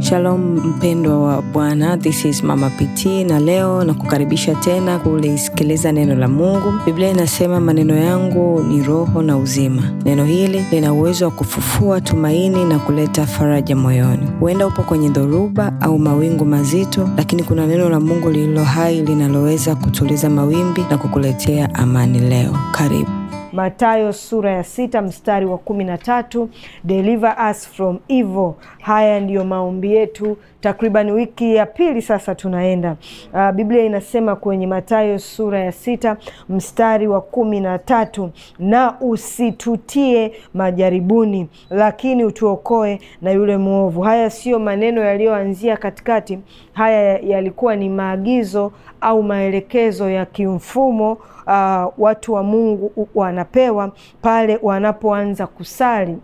Shalom mpendwa wa Bwana, this is Mama PT na leo na kukaribisha tena kulisikiliza neno la Mungu. Biblia inasema maneno yangu ni roho na uzima. Neno hili lina uwezo wa kufufua tumaini na kuleta faraja moyoni. Huenda upo kwenye dhoruba au mawingu mazito, lakini kuna neno la Mungu lililo hai linaloweza kutuliza mawimbi na kukuletea amani leo. Karibu. Matayo sura ya sita mstari wa kumi na tatu deliver us from evil. Haya ndiyo maombi yetu, takriban wiki ya pili sasa tunaenda. Uh, Biblia inasema kwenye Matayo sura ya sita mstari wa kumi na tatu na usitutie majaribuni, lakini utuokoe na yule mwovu. Haya siyo maneno yaliyoanzia katikati, haya yalikuwa ni maagizo au maelekezo ya kimfumo Uh, watu wa Mungu wanapewa pale wanapoanza kusali.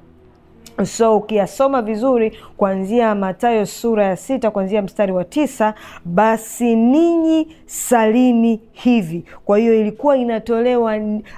So ukiyasoma vizuri kuanzia Mathayo sura ya sita kuanzia mstari wa tisa basi ninyi salini hivi. Kwa hiyo ilikuwa inatolewa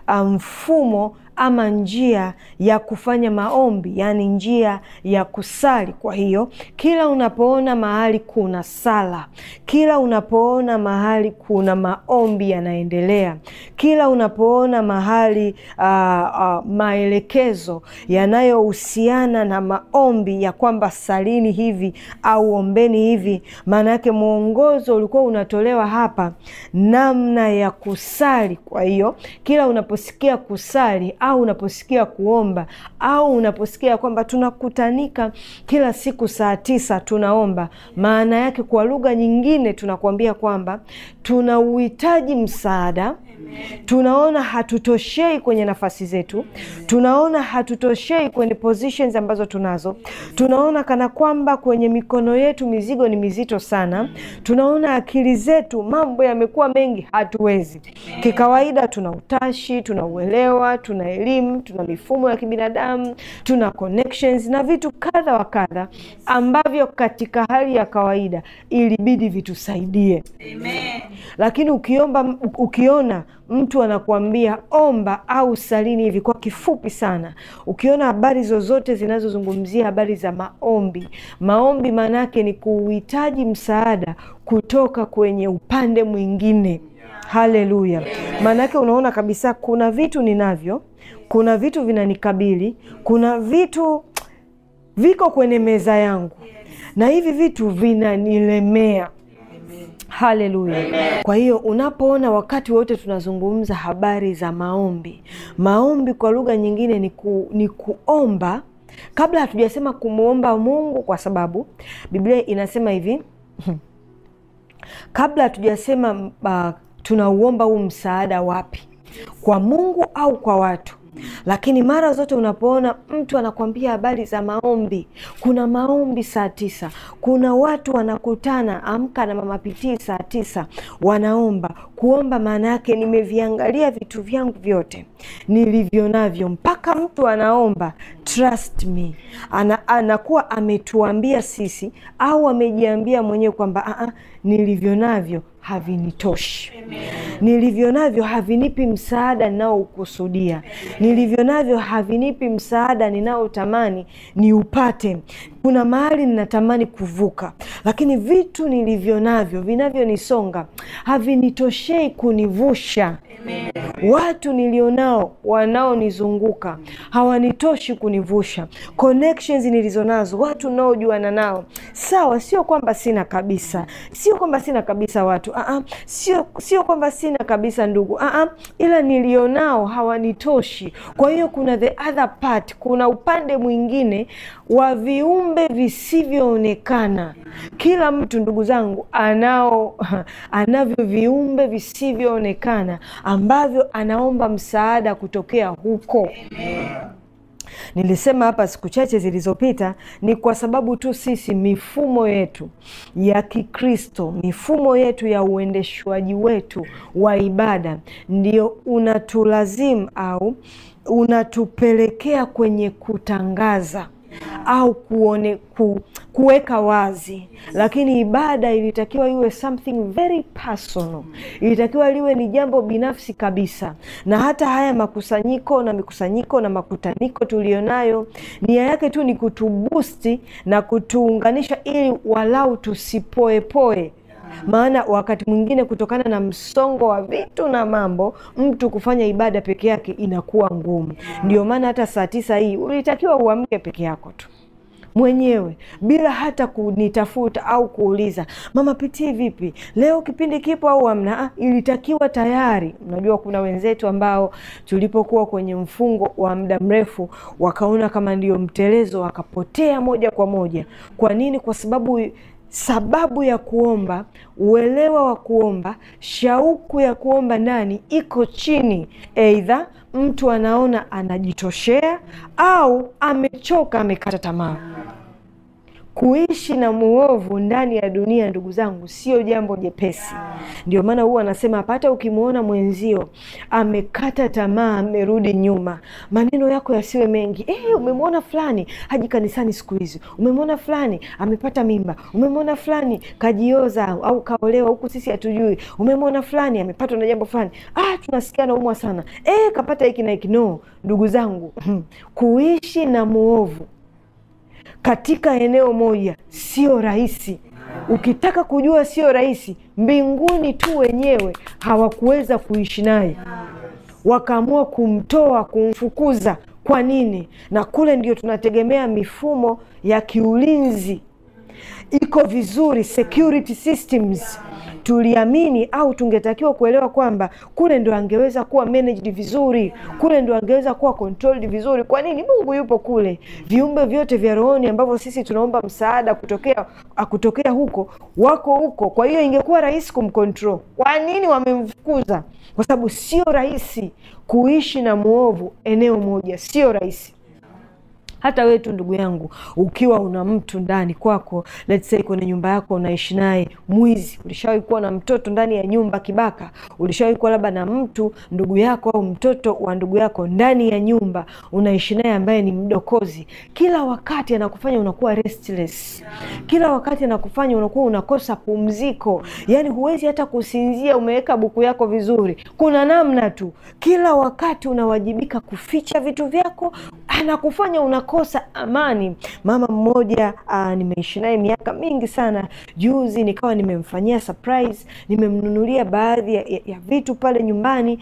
mfumo ama njia ya kufanya maombi, yaani njia ya kusali. Kwa hiyo kila unapoona mahali kuna sala, kila unapoona mahali kuna maombi yanaendelea, kila unapoona mahali uh, uh, maelekezo yanayohusiana na maombi ya kwamba salini hivi au ombeni hivi, maana yake mwongozo ulikuwa unatolewa hapa namna ya kusali. Kwa hiyo kila unaposikia kusali au unaposikia kuomba au unaposikia kwamba tunakutanika kila siku saa tisa tunaomba, maana yake kwa lugha nyingine tunakuambia kwamba tuna uhitaji msaada. Tunaona hatutoshei kwenye nafasi zetu, tunaona hatutoshei kwenye positions ambazo tunazo, tunaona kana kwamba kwenye mikono yetu mizigo ni mizito sana, tunaona akili zetu mambo yamekuwa mengi, hatuwezi. Kikawaida tuna utashi, tuna uelewa, tuna elimu, tuna mifumo ya kibinadamu, tuna connections na vitu kadha wa kadha ambavyo katika hali ya kawaida ilibidi vitusaidie. Amen. Lakini ukiomba, ukiona mtu anakuambia omba au salini hivi kwa kifupi sana, ukiona habari zozote zinazozungumzia habari za maombi, maombi maana yake ni kuhitaji msaada kutoka kwenye upande mwingine. Haleluya! Maana yake unaona kabisa kuna vitu ninavyo, kuna vitu vinanikabili, kuna vitu viko kwenye meza yangu na hivi vitu vinanilemea. Haleluya! Kwa hiyo unapoona wakati wote tunazungumza habari za maombi, maombi kwa lugha nyingine ni, ku, ni kuomba kabla hatujasema kumwomba Mungu, kwa sababu Biblia inasema hivi kabla hatujasema uh, tunauomba huu msaada wapi, kwa Mungu au kwa watu lakini mara zote unapoona mtu anakwambia habari za maombi, kuna maombi saa tisa, kuna watu wanakutana Amka na Mama Pitii saa tisa, wanaomba. Kuomba maana yake nimeviangalia vitu vyangu vyote nilivyo navyo, mpaka mtu anaomba trust me, ana, anakuwa ametuambia sisi au amejiambia mwenyewe kwamba nilivyo navyo havinitoshi, nilivyo navyo havinipi msaada ninaoukusudia, nilivyo navyo havinipi msaada ninaotamani niupate. Kuna mahali ninatamani kuvuka, lakini vitu nilivyo navyo vinavyonisonga havinitoshei kunivusha. Amen. Watu nilionao wanaonizunguka hawanitoshi kunivusha. Connections nilizo nazo, watu naojuana nao, sawa, sio kwamba sina kabisa, sio kwamba sina kabisa watu uh-uh. Sio, sio kwamba sina kabisa ndugu uh-uh. Ila nilionao hawanitoshi. Kwa hiyo kuna the other part, kuna upande mwingine wa viumbe visivyoonekana. Kila mtu ndugu zangu anao anavyo viumbe visivyoonekana ambavyo anaomba msaada kutokea huko. Amen. Nilisema hapa siku chache zilizopita, ni kwa sababu tu sisi mifumo yetu ya Kikristo, mifumo yetu ya uendeshwaji wetu wa ibada ndio unatulazimu au unatupelekea kwenye kutangaza au kuone ku, kuweka wazi, lakini ibada ilitakiwa iwe something very personal, ilitakiwa liwe ni jambo binafsi kabisa. Na hata haya makusanyiko na mikusanyiko na makutaniko tulionayo, nia yake tu ni kutubusti na kutuunganisha, ili walau tusipoepoe maana wakati mwingine kutokana na msongo wa vitu na mambo, mtu kufanya ibada peke yake inakuwa ngumu. Ndio maana hata saa tisa hii ulitakiwa uamke peke yako tu mwenyewe bila hata kunitafuta au kuuliza mama pitii vipi leo, kipindi kipo au amna. Ilitakiwa tayari. Unajua, kuna wenzetu ambao tulipokuwa kwenye mfungo wa muda mrefu wakaona kama ndio mtelezo, wakapotea moja kwa moja. Kwa nini? Kwa sababu sababu ya kuomba, uelewa wa kuomba, shauku ya kuomba ndani iko chini. Eidha mtu anaona anajitoshea au amechoka, amekata tamaa. Kuishi na muovu ndani ya dunia, ndugu zangu, sio jambo jepesi. Ndio maana huwa anasema hata ukimwona mwenzio amekata tamaa, amerudi nyuma, maneno yako yasiwe mengi. Eh, umemwona fulani haji kanisani siku hizi, umemwona fulani amepata mimba, umemwona fulani kajioza au kaolewa, huku sisi hatujui, umemwona fulani amepatwa na jambo fulani, ah, tunasikia naumwa sana, eh, kapata hiki na hiki. No, ndugu zangu, kuishi na muovu katika eneo moja sio rahisi. Ukitaka kujua sio rahisi, mbinguni tu wenyewe hawakuweza kuishi naye, wakaamua kumtoa, kumfukuza. Kwa nini? Na kule ndio tunategemea mifumo ya kiulinzi iko vizuri, security systems tuliamini au tungetakiwa kuelewa kwamba kule ndo angeweza kuwa managed vizuri, kule ndo angeweza kuwa controlled vizuri. Kwa nini? Mungu yupo kule, viumbe vyote vya rohoni ambavyo sisi tunaomba msaada kutokea kutokea huko wako huko. Kwa hiyo ingekuwa rahisi kumcontrol. Kwa nini wamemfukuza? Kwa sababu sio rahisi kuishi na mwovu eneo moja, sio rahisi hata wewe tu ndugu yangu, ukiwa una mtu ndani kwako, let's say kwenye nyumba yako unaishi naye mwizi, ulishawahi kuwa na mtoto ndani ya nyumba kibaka, ulishawahi kuwa labda na mtu ndugu yako au mtoto wa ndugu yako ndani ya nyumba unaishi naye ambaye ni mdokozi, kila wakati anakufanya unakuwa restless, kila wakati anakufanya unakuwa unakosa pumziko, yani huwezi hata kusinzia, umeweka buku yako vizuri, kuna namna tu, kila wakati unawajibika kuficha vitu vyako, anakufanya unakosa amani. Mama mmoja nimeishi naye miaka mingi sana, juzi nikawa nimemfanyia surprise, nimemnunulia baadhi ya, ya, ya vitu pale nyumbani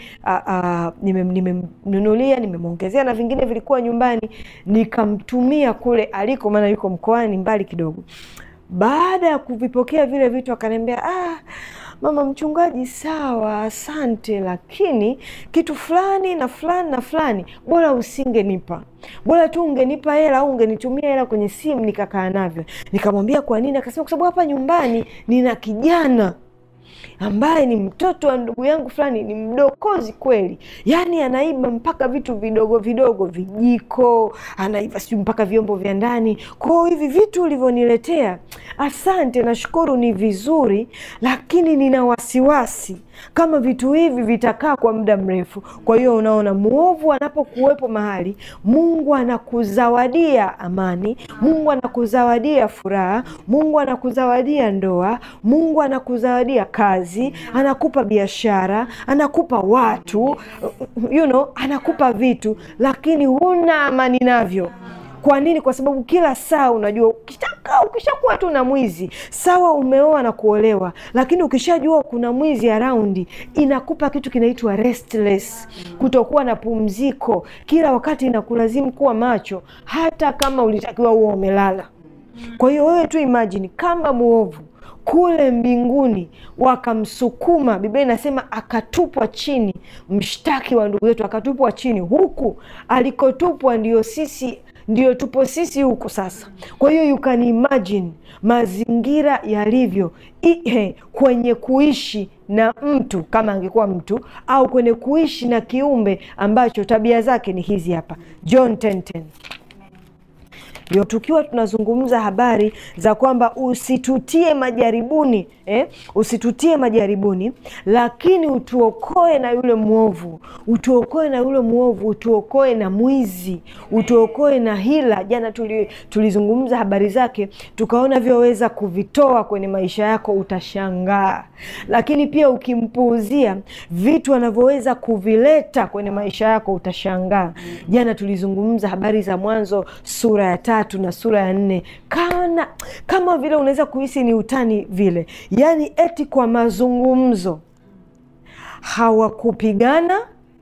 nimemnunulia, nime nimemwongezea na vingine vilikuwa nyumbani, nikamtumia kule aliko, maana yuko mkoani mbali kidogo. Baada ya kuvipokea vile vitu akaniambia, ah, mama mchungaji, sawa, asante, lakini kitu fulani na fulani na fulani, bora usingenipa, bora tu ungenipa hela au ungenitumia hela kwenye simu nikakaa navyo. Nikamwambia kwa nini? Akasema kwa sababu hapa nyumbani nina kijana ambaye ni mtoto wa ndugu yangu fulani, ni mdokozi kweli, yaani anaiba mpaka vitu vidogo vidogo, vijiko anaiba, sijui mpaka vyombo vya ndani. Kwao hivi vitu ulivyoniletea, asante, nashukuru, ni vizuri, lakini nina wasiwasi kama vitu hivi vitakaa kwa muda mrefu. Kwa hiyo unaona, mwovu anapokuwepo mahali, Mungu anakuzawadia amani, Mungu anakuzawadia furaha, Mungu anakuzawadia ndoa, Mungu anakuzawadia kazi, anakupa biashara, anakupa watu, you know, anakupa vitu, lakini huna amani navyo. Kwa nini? Kwa sababu kila saa unajua, ukitaka ukishakuwa tu na mwizi sawa, umeoa na kuolewa, lakini ukishajua kuna mwizi araundi, inakupa kitu kinaitwa restless, kutokuwa na pumziko, kila wakati inakulazimu kuwa macho, hata kama ulitakiwa huo umelala. Kwa hiyo wewe tu imagine kama mwovu kule mbinguni wakamsukuma, Biblia inasema akatupwa chini, mshtaki wa ndugu zetu akatupwa chini. Huku alikotupwa ndio sisi ndio tupo sisi huko sasa. Kwa hiyo you can imagine mazingira yalivyo ihe, kwenye kuishi na mtu kama angekuwa mtu au kwenye kuishi na kiumbe ambacho tabia zake ni hizi hapa. John 10:10 ndio tukiwa tunazungumza habari za kwamba usitutie majaribuni eh? usitutie majaribuni lakini utuokoe na yule mwovu utuokoe na yule mwovu utuokoe na mwizi utuokoe na hila jana tuli, tulizungumza habari zake tukaona vyoweza kuvitoa kwenye maisha yako utashangaa lakini pia ukimpuuzia vitu anavyoweza kuvileta kwenye maisha yako utashangaa jana tulizungumza habari za mwanzo sura ya tatu na sura ya nne kana kama vile unaweza kuhisi ni utani vile yaani eti kwa mazungumzo hawakupigana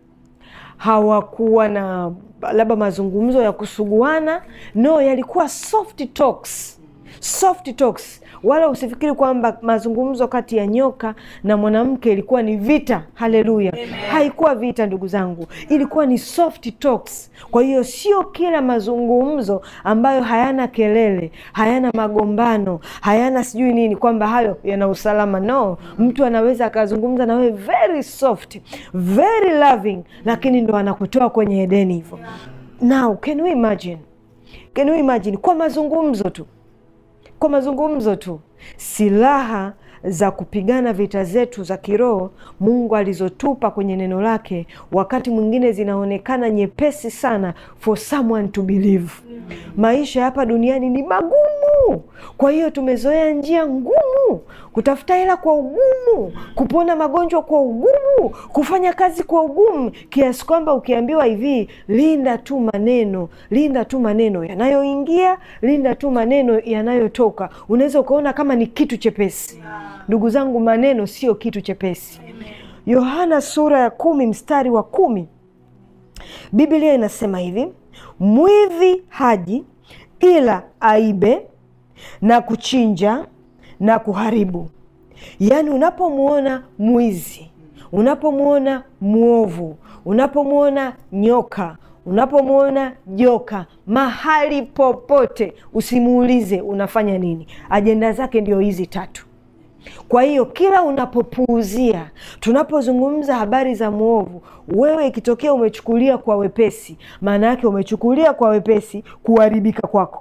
hawakuwa na labda mazungumzo ya kusuguana no yalikuwa soft talks soft talks wala usifikiri kwamba mazungumzo kati ya nyoka na mwanamke ilikuwa ni vita haleluya haikuwa vita ndugu zangu ilikuwa ni soft talks kwa hiyo sio kila mazungumzo ambayo hayana kelele hayana magombano hayana sijui nini kwamba hayo yana usalama no mtu anaweza akazungumza na wewe very soft very loving lakini ndo anakutoa kwenye edeni hivyo now can we imagine can we imagine kwa mazungumzo tu kwa mazungumzo tu silaha za kupigana vita zetu za kiroho mungu alizotupa kwenye neno lake wakati mwingine zinaonekana nyepesi sana for someone to believe maisha hapa duniani ni magumu kwa hiyo tumezoea njia ngumu kutafuta hela kwa ugumu kupona magonjwa kwa ugumu kufanya kazi kwa ugumu kiasi kwamba ukiambiwa hivi linda tu maneno linda tu maneno yanayoingia linda tu maneno yanayotoka unaweza ukaona kama ni kitu chepesi ndugu zangu maneno sio kitu chepesi yohana sura ya kumi mstari wa kumi biblia inasema hivi mwivi haji ila aibe na kuchinja na kuharibu yaani unapomwona mwizi unapomwona mwovu unapomwona nyoka unapomwona joka mahali popote usimuulize unafanya nini ajenda zake ndio hizi tatu kwa hiyo kila unapopuuzia tunapozungumza habari za mwovu wewe ikitokea umechukulia kwa wepesi maana yake umechukulia kwa wepesi kuharibika kwako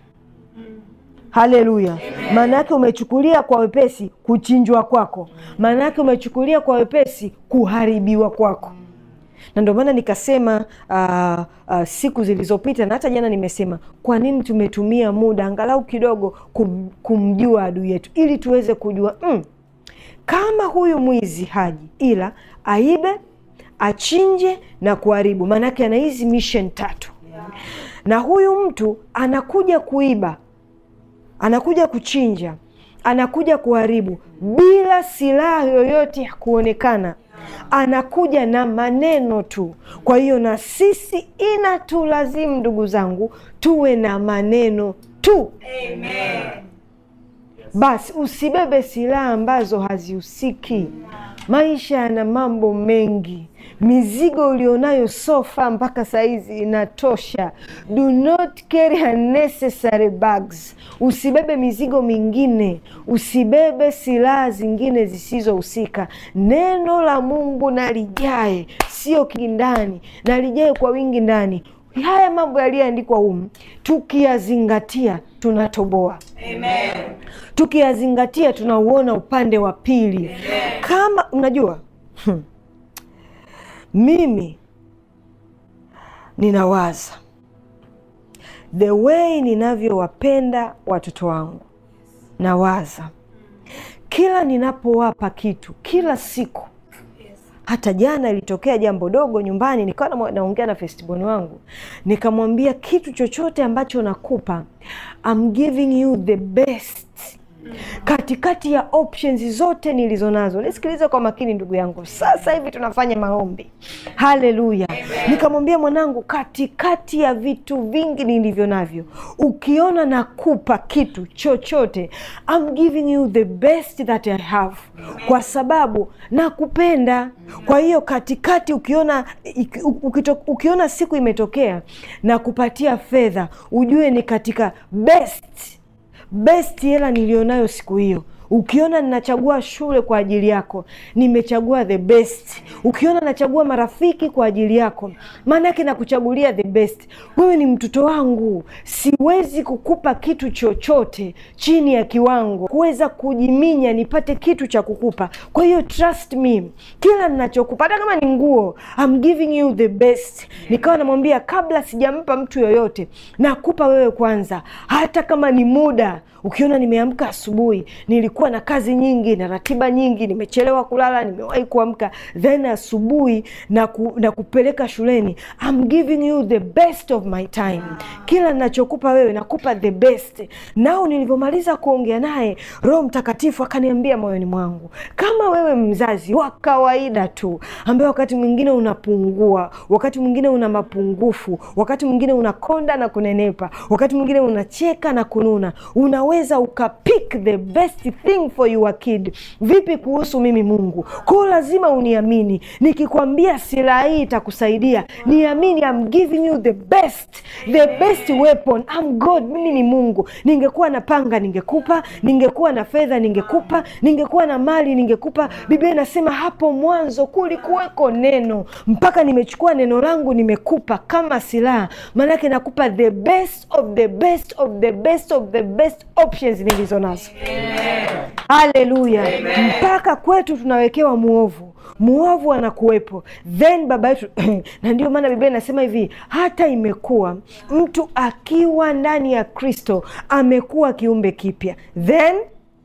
haleluya maana yake umechukulia kwa wepesi kuchinjwa kwako maana yake umechukulia kwa wepesi kuharibiwa kwako na ndio maana nikasema uh, uh, siku zilizopita na hata jana nimesema kwa nini tumetumia muda angalau kidogo kum, kumjua adui yetu ili tuweze kujua mm, kama huyu mwizi haji ila aibe achinje na kuharibu maanake ana hizi mission tatu na huyu mtu anakuja kuiba anakuja kuchinja anakuja kuharibu bila silaha yoyote ya kuonekana anakuja na maneno tu kwa hiyo na sisi inatulazimu ndugu zangu tuwe na maneno tu Amen. basi usibebe silaha ambazo hazihusiki maisha yana mambo mengi mizigo ulionayo sofa mpaka saizi inatosha do not carry unnecessary bags usibebe mizigo mingine usibebe silaha zingine zisizohusika neno la mungu nalijae sio kindani nalijae kwa wingi ndani haya mambo yaliyoandikwa humu tukiyazingatia tunatoboa Amen. tukiyazingatia tunauona upande wa pili kama unajua hmm, mimi ninawaza the way ninavyowapenda watoto wangu nawaza kila ninapowapa kitu kila siku hata jana ilitokea jambo dogo nyumbani nikawa na- naongea na festiboni wangu nikamwambia kitu chochote ambacho nakupa I'm giving you the best katikati ya options zote nilizo nazo nisikilize kwa makini ndugu yangu sasa hivi tunafanya maombi haleluya nikamwambia mwanangu katikati ya vitu vingi nilivyo navyo ukiona nakupa kitu chochote I'm giving you the best that I have kwa sababu nakupenda kwa hiyo katikati ukiona iki- ukito- ukiona siku imetokea na kupatia fedha ujue ni katika best best hela nilionayo siku hiyo Ukiona ninachagua shule kwa ajili yako, nimechagua the best. Ukiona nachagua marafiki kwa ajili yako, maana yake nakuchagulia the best. Wewe ni mtoto wangu, siwezi kukupa kitu chochote chini ya kiwango kuweza kujiminya nipate kitu cha kukupa. Kwa hiyo trust me, kila ninachokupa, hata kama ni nguo, I'm giving you the best. Nikawa namwambia kabla sijampa mtu yoyote, nakupa wewe kwanza, hata kama ni muda Ukiona nimeamka asubuhi, nilikuwa na kazi nyingi na ratiba nyingi, nimechelewa kulala, nimewahi kuamka, then asubuhi na, ku, na kupeleka shuleni, I'm giving you the best of my time. Kila ninachokupa wewe nakupa the best. Nao nilivyomaliza kuongea naye, Roho Mtakatifu akaniambia moyoni mwangu, kama wewe mzazi wa kawaida tu ambaye wakati mwingine unapungua, wakati mwingine una mapungufu, wakati mwingine unakonda na kunenepa, wakati mwingine unacheka na kununa, una weza ukapick the best thing for your kid. Vipi kuhusu mimi Mungu? Kwao lazima uniamini, nikikwambia silaha hii itakusaidia, niamini, I'm giving you the best, the best weapon. I'm God, mimi ni Mungu. Ningekuwa na panga ningekupa, ningekuwa na fedha ningekupa, ningekuwa na mali ningekupa. Biblia inasema hapo mwanzo kulikuweko neno, mpaka nimechukua neno langu nimekupa kama silaha, maanake nakupa the best of the best of the best of the best options nilizo nazo. Haleluya! mpaka kwetu tunawekewa muovu muovu anakuwepo, then baba yetu na ndio maana Biblia inasema hivi, hata imekuwa mtu akiwa ndani ya Kristo amekuwa kiumbe kipya, then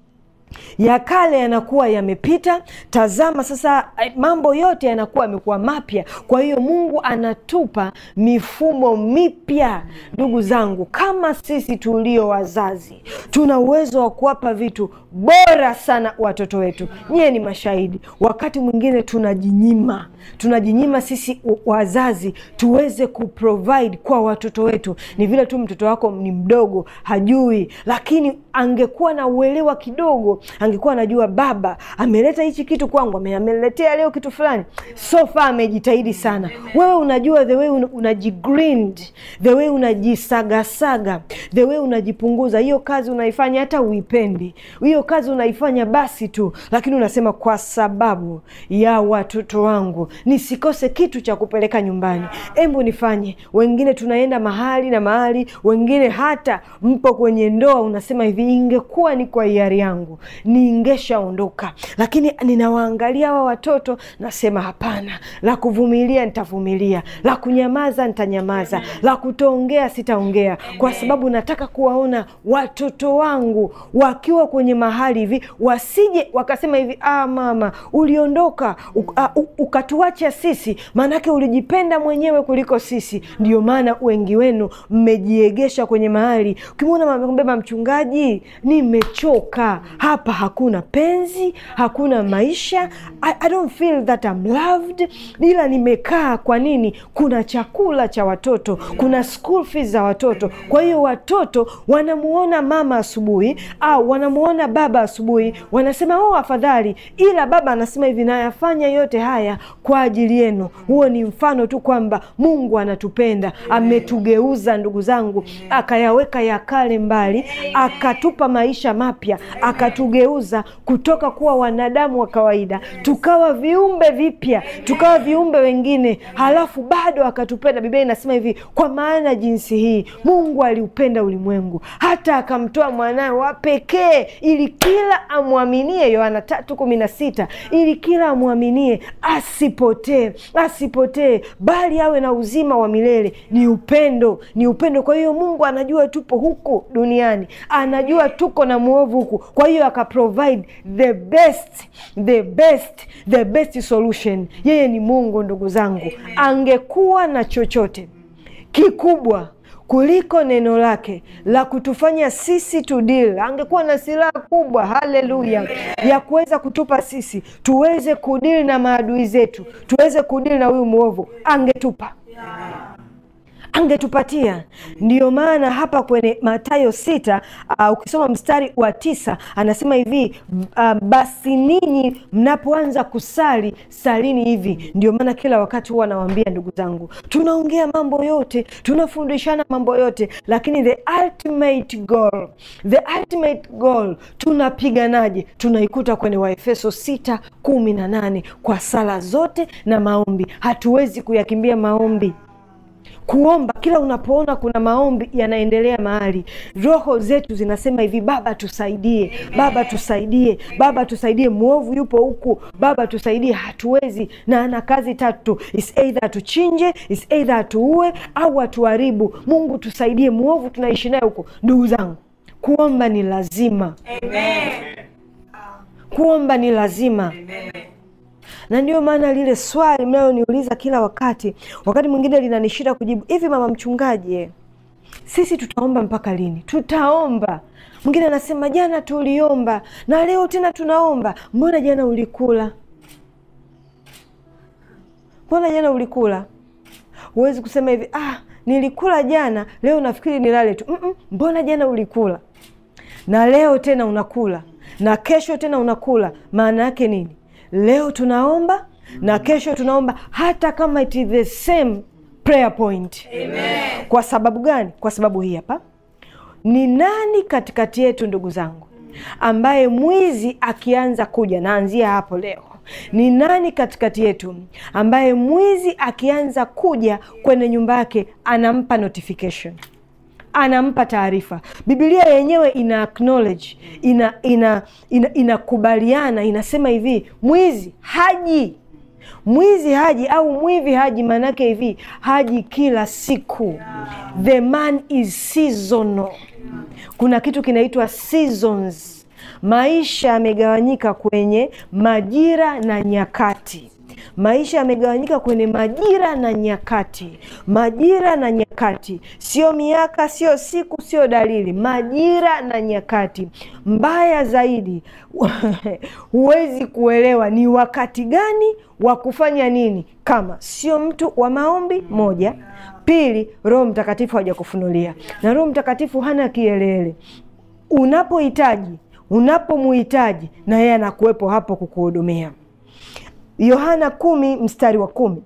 ya kale yanakuwa yamepita, tazama sasa mambo yote yanakuwa yamekuwa mapya. Kwa hiyo Mungu anatupa mifumo mipya. Ndugu zangu, kama sisi tulio wazazi tuna uwezo wa kuwapa vitu bora sana watoto wetu. Nyie ni mashahidi, wakati mwingine tunajinyima, tunajinyima sisi wazazi tuweze kuprovide kwa watoto wetu. Ni vile tu mtoto wako ni mdogo, hajui, lakini angekuwa na uelewa kidogo angekuwa anajua baba ameleta hichi kitu kwangu, ameletea leo kitu fulani, so far amejitahidi sana. Wewe unajua the way unajigrind, the way unajisagasaga, the way unajipunguza. Hiyo kazi unaifanya hata uipendi, hiyo kazi unaifanya basi tu, lakini unasema kwa sababu ya watoto wangu nisikose kitu cha kupeleka nyumbani, embu nifanye. Wengine tunaenda mahali na mahali, wengine hata mpo kwenye ndoa, unasema hivi, ingekuwa ni kwa hiari yangu ningeshaondoka, lakini ninawaangalia hawa watoto nasema hapana, la kuvumilia nitavumilia, la kunyamaza nitanyamaza, la kutoongea sitaongea, kwa sababu nataka kuwaona watoto wangu wakiwa kwenye mahali hivi, wasije wakasema hivi, ah, mama uliondoka ukatuacha sisi, maanake ulijipenda mwenyewe kuliko sisi. Ndio maana wengi wenu mmejiegesha kwenye mahali, ukimwona mbeba mchungaji, nimechoka hapa hakuna penzi, hakuna maisha. I, I don't feel that I'm loved, ila nimekaa. Kwa nini? Kuna chakula cha watoto, kuna school fees za watoto. Kwa hiyo watoto wanamuona mama asubuhi au wanamuona baba asubuhi, wanasema oh, afadhali. Ila baba anasema hivi, nayafanya yote haya kwa ajili yenu. Huo ni mfano tu kwamba Mungu anatupenda, ametugeuza ndugu zangu, akayaweka ya kale mbali, akatupa maisha mapya, akatugeuza kutoka kuwa wanadamu wa kawaida tukawa viumbe vipya, tukawa viumbe wengine, halafu bado akatupenda. Biblia inasema hivi, kwa maana jinsi hii Mungu aliupenda ulimwengu hata akamtoa mwanawe wa pekee, ili kila amwaminie, Yohana tatu kumi na sita, ili kila amwaminie asipotee, asipotee, bali awe na uzima wa milele. Ni upendo, ni upendo. Kwa hiyo Mungu anajua tupo huku duniani, anajua tuko na mwovu huku, kwa hiyo akaprovide the best, the best, the best solution. Yeye ni Mungu ndugu zangu. Angekuwa na chochote kikubwa kuliko neno lake la kutufanya sisi tudili, angekuwa na silaha kubwa, haleluya, ya kuweza kutupa sisi tuweze kudili na maadui zetu, tuweze kudili na huyu mwovu, angetupa angetupatia. Ndiyo maana hapa kwenye Mathayo sita uh, ukisoma mstari wa tisa anasema hivi uh, basi ninyi mnapoanza kusali salini hivi. Ndio maana kila wakati huwa nawaambia ndugu zangu, tunaongea mambo yote, tunafundishana mambo yote, lakini the ultimate goal, the ultimate goal tunapiganaje? Tunaikuta kwenye Waefeso sita kumi na nane kwa sala zote na maombi. Hatuwezi kuyakimbia maombi kuomba kila unapoona kuna maombi yanaendelea mahali, roho zetu zinasema hivi, Baba tusaidie, Baba tusaidie, Baba tusaidie, mwovu yupo huku, Baba tusaidie. Hatuwezi, na ana kazi tatu, is either atuchinje, is either atuue au atuharibu. Mungu tusaidie, mwovu tunaishi naye huko. Ndugu zangu, kuomba ni lazima, kuomba ni lazima na ndio maana lile swali mnayoniuliza kila wakati, wakati mwingine linanishinda kujibu. Hivi mama mchungaji, sisi tutaomba mpaka lini? Tutaomba. Mwingine anasema jana tuliomba na leo tena tunaomba. Mbona jana ulikula? Mbona jana ulikula? Huwezi kusema hivi, ah, nilikula jana, leo nafikiri nilale tu. Mm-mm, mbona jana ulikula na leo tena unakula na kesho tena unakula? Maana yake nini? Leo tunaomba na kesho tunaomba, hata kama it is the same prayer point. Amen. Kwa sababu gani? Kwa sababu hii hapa. Ni nani katikati yetu, ndugu zangu, ambaye mwizi akianza kuja, naanzia hapo leo, ni nani katikati yetu ambaye mwizi akianza kuja kwenye nyumba yake anampa notification anampa taarifa. Biblia yenyewe ina acknowledge, ina ina inakubaliana, ina inasema hivi, mwizi haji, mwizi haji au mwivi haji. Maanake hivi, haji kila siku. The man is seasonal. Kuna kitu kinaitwa seasons. Maisha yamegawanyika kwenye majira na nyakati maisha yamegawanyika kwenye majira na nyakati. Majira na nyakati, sio miaka, sio siku, sio dalili. Majira na nyakati. Mbaya zaidi, huwezi kuelewa ni wakati gani wa kufanya nini kama sio mtu wa maombi. Moja, pili, Roho Mtakatifu hajakufunulia, na Roho Mtakatifu hana kielele. Unapohitaji, unapomuhitaji, na yeye anakuwepo hapo kukuhudumia. Yohana kumi mstari wa kumi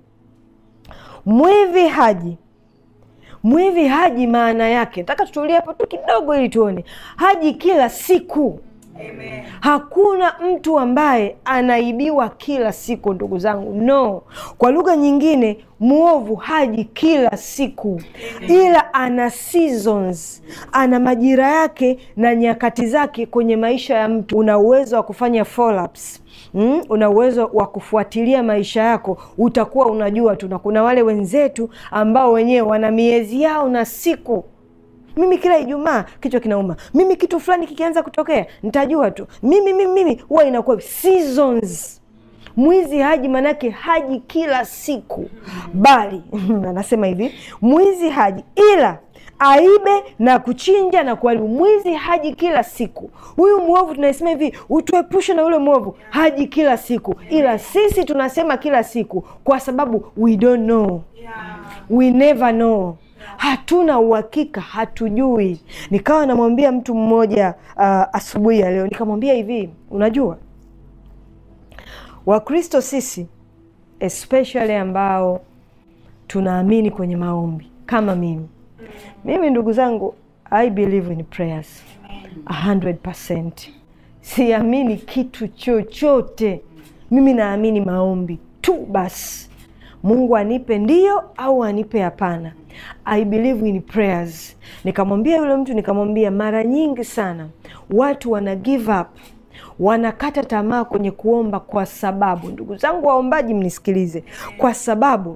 mwivi haji. Mwivi haji maana yake, nataka tutulie hapo tu kidogo ili tuone. Haji kila siku. Amen. Hakuna mtu ambaye anaibiwa kila siku, ndugu zangu, no. Kwa lugha nyingine, mwovu haji kila siku. Amen. Ila ana seasons, ana majira yake na nyakati zake kwenye maisha ya mtu. Una uwezo wa kufanya follow-ups. Mm, una uwezo wa kufuatilia maisha yako, utakuwa unajua tu. Na kuna wale wenzetu ambao wenyewe wana miezi yao na siku mimi kila Ijumaa kichwa kinauma, mimi kitu fulani kikianza kutokea nitajua tu mimi mimi mimi, huwa inakuwa seasons. Mwizi haji, manake haji kila siku, bali anasema hivi, mwizi haji ila aibe na kuchinja na kuharibu. Mwizi haji kila siku. Huyu mwovu tunasema hivi, utuepushe na yule mwovu, haji kila siku, ila sisi tunasema kila siku kwa sababu we don't know, we never know hatuna uhakika, hatujui. Nikawa namwambia mtu mmoja uh, asubuhi ya leo nikamwambia hivi, unajua Wakristo sisi especially ambao tunaamini kwenye maombi kama mimi mimi, ndugu zangu, I believe in prayers 100%. Siamini kitu chochote, mimi naamini maombi tu basi. Mungu anipe ndio au anipe hapana. I believe in prayers. Nikamwambia yule mtu, nikamwambia mara nyingi sana watu wana give up, wanakata tamaa kwenye kuomba, kwa sababu ndugu zangu waombaji, mnisikilize, kwa sababu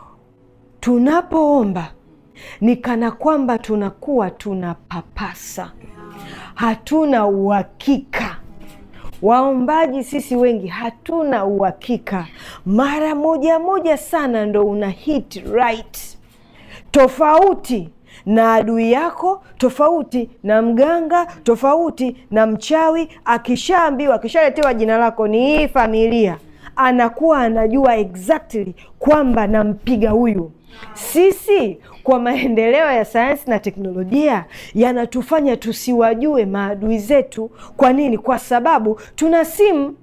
tunapoomba ni kana kwamba tunakuwa tunapapasa, hatuna uhakika Waombaji sisi wengi hatuna uhakika. Mara moja moja sana ndo una hit right, tofauti na adui yako, tofauti na mganga, tofauti na mchawi. Akishaambiwa, akishaletewa jina lako ni hii familia, anakuwa anajua exactly kwamba nampiga huyu Sisi kwa maendeleo ya sayansi na teknolojia yanatufanya tusiwajue maadui zetu. Kwa nini? Kwa sababu tuna simu.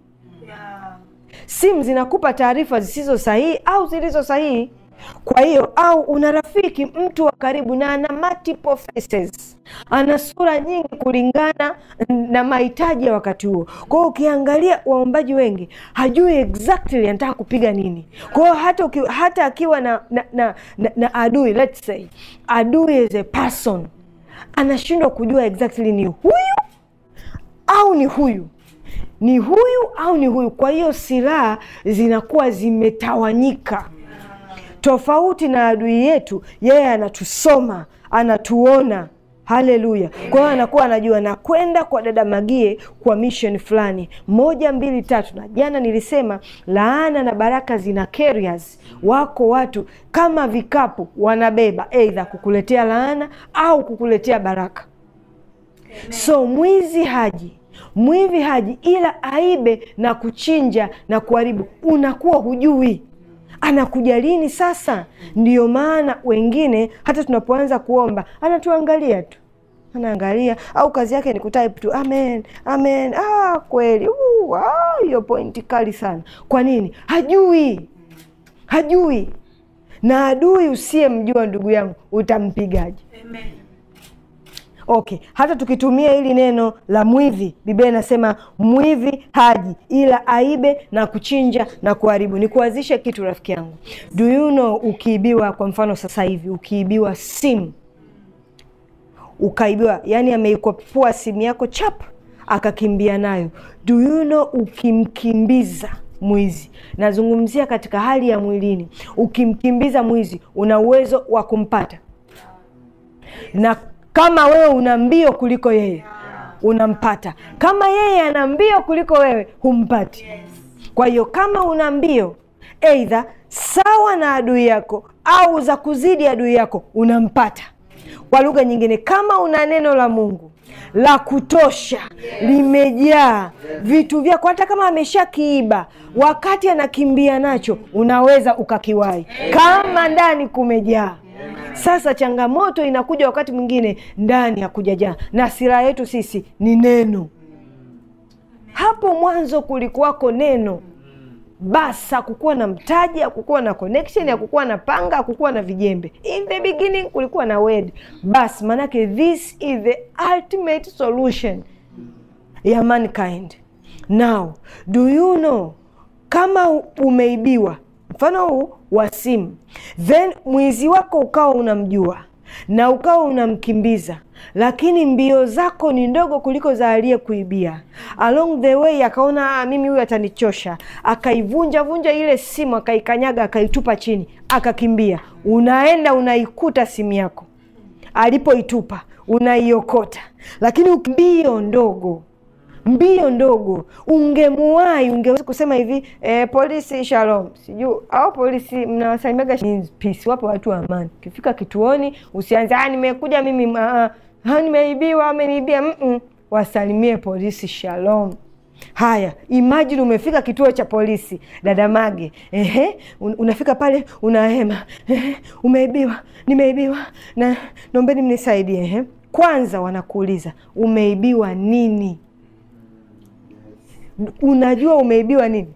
Simu zinakupa taarifa zisizo sahihi au zilizo sahihi. Kwa hiyo au una rafiki mtu wa karibu na ana multiple faces, ana sura nyingi kulingana na mahitaji ya wakati huo. Kwa hiyo ukiangalia waombaji wengi hajui exactly anataka kupiga nini. Kwa hiyo hata, uki, hata akiwa na, na, na, na, na adui let's say adui is a person, anashindwa kujua exactly ni huyu au ni huyu ni huyu au ni huyu. Kwa hiyo silaha zinakuwa zimetawanyika tofauti na adui yetu. Yeye anatusoma, anatuona. Haleluya! Kwa hiyo anakuwa anajua nakwenda kwa dada Magie kwa mission fulani, moja mbili tatu. Na jana nilisema laana na baraka zina carriers. Wako watu kama vikapu wanabeba, eidha kukuletea laana au kukuletea baraka. So mwizi haji mwivi haji ila aibe na kuchinja na kuharibu, unakuwa hujui anakuja lini. Sasa ndiyo maana wengine hata tunapoanza kuomba anatuangalia tu, anaangalia au kazi yake ni kutype tu amen amen. Ah, kweli hiyo uh, pointi kali sana. Kwa nini? Hajui, hajui. Na adui usiyemjua ndugu yangu utampigaje? Amen. Okay, hata tukitumia hili neno la mwivi, Biblia inasema mwivi haji ila aibe na kuchinja na kuharibu. Nikuanzishe kitu rafiki yangu, do you know, ukiibiwa kwa mfano sasa hivi ukiibiwa simu ukaibiwa, yani ameikopua simu yako chap akakimbia nayo, do you know, ukimkimbiza mwizi, nazungumzia katika hali ya mwilini, ukimkimbiza mwizi una uwezo wa kumpata na kama wewe una mbio kuliko yeye unampata. Kama yeye ana mbio kuliko wewe humpati. Kwa hiyo kama una mbio eidha sawa na adui yako au za kuzidi adui yako unampata. Kwa lugha nyingine, kama una neno la Mungu la kutosha limejaa vitu vyako, hata kama ameshakiiba wakati anakimbia nacho unaweza ukakiwahi, kama ndani kumejaa sasa changamoto inakuja wakati mwingine ndani ya kujajaa, na silaha yetu sisi ni neno. Hapo mwanzo kulikuwako neno basi, hakukuwa na mtaji, hakukuwa na connection, hakukuwa na panga, hakukuwa na vijembe. In the beginning kulikuwa na word basi, maanake this is the ultimate solution ya mankind. Now do you know, kama umeibiwa mfano huu wa simu, then mwizi wako ukawa unamjua na ukawa unamkimbiza, lakini mbio zako ni ndogo kuliko za aliyekuibia. Along the way akaona ah, mimi huyu atanichosha, akaivunja vunja ile simu, akaikanyaga, akaitupa chini, akakimbia. Unaenda unaikuta simu yako alipoitupa, unaiokota, lakini mbio ndogo mbio ndogo ungemuwai, ungeweza kusema hivi eh, polisi shalom, sijui au polisi mnawasalimiaga peace. Wapo watu wa amani, ukifika kituoni usianze ah, nimekuja mimi ah, ah, nimeibiwa, ameniibia mm -mm. Wasalimie polisi shalom. Haya, imagine umefika kituo cha polisi dada Mage, ehe, unafika pale unahema, ehe, umeibiwa, nimeibiwa na naombeni mnisaidie. Ehe, kwanza wanakuuliza umeibiwa nini? Unajua umeibiwa nini?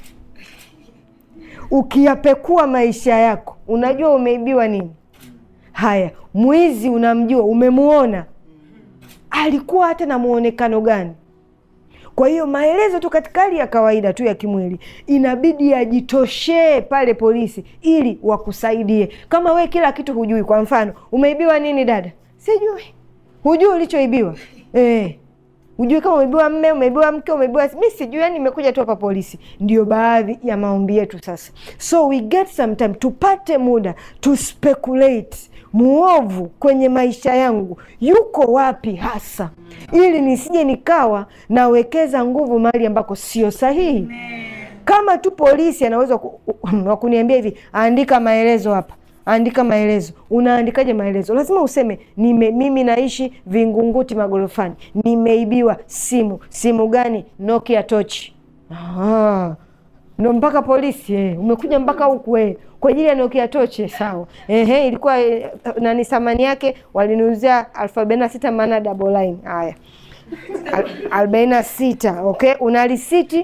Ukiyapekua maisha yako unajua umeibiwa nini? Haya, mwizi unamjua, umemuona, alikuwa hata na muonekano gani? Kwa hiyo maelezo tu katika hali ya kawaida tu ya kimwili inabidi yajitoshee pale polisi ili wakusaidie. Kama we kila kitu hujui, kwa mfano umeibiwa nini dada? Sijui. Hujui ulichoibiwa eh? Hujui kama umeibiwa mme, umeibiwa mke, umeibiwa mi sijui, yani nimekuja tu hapa polisi. Ndio baadhi ya maombi yetu sasa. So we get some time, tupate muda to speculate muovu kwenye maisha yangu yuko wapi hasa, ili nisije nikawa nawekeza nguvu mahali ambako sio sahihi. Kama tu polisi anaweza wa kuniambia hivi, andika maelezo hapa andika maelezo. Unaandikaje maelezo? Lazima useme nime, mimi naishi Vingunguti magorofani, nimeibiwa simu. Simu gani? Nokia tochi. Aha. ndo mpaka polisi eh. Umekuja mpaka huku eh, kwa ajili ya Nokia toche sawa. Ehe, ilikuwa eh, nani thamani yake waliniuzia elfu arobaini na sita maana double line. Haya, Al- arobaini na sita okay, una risiti?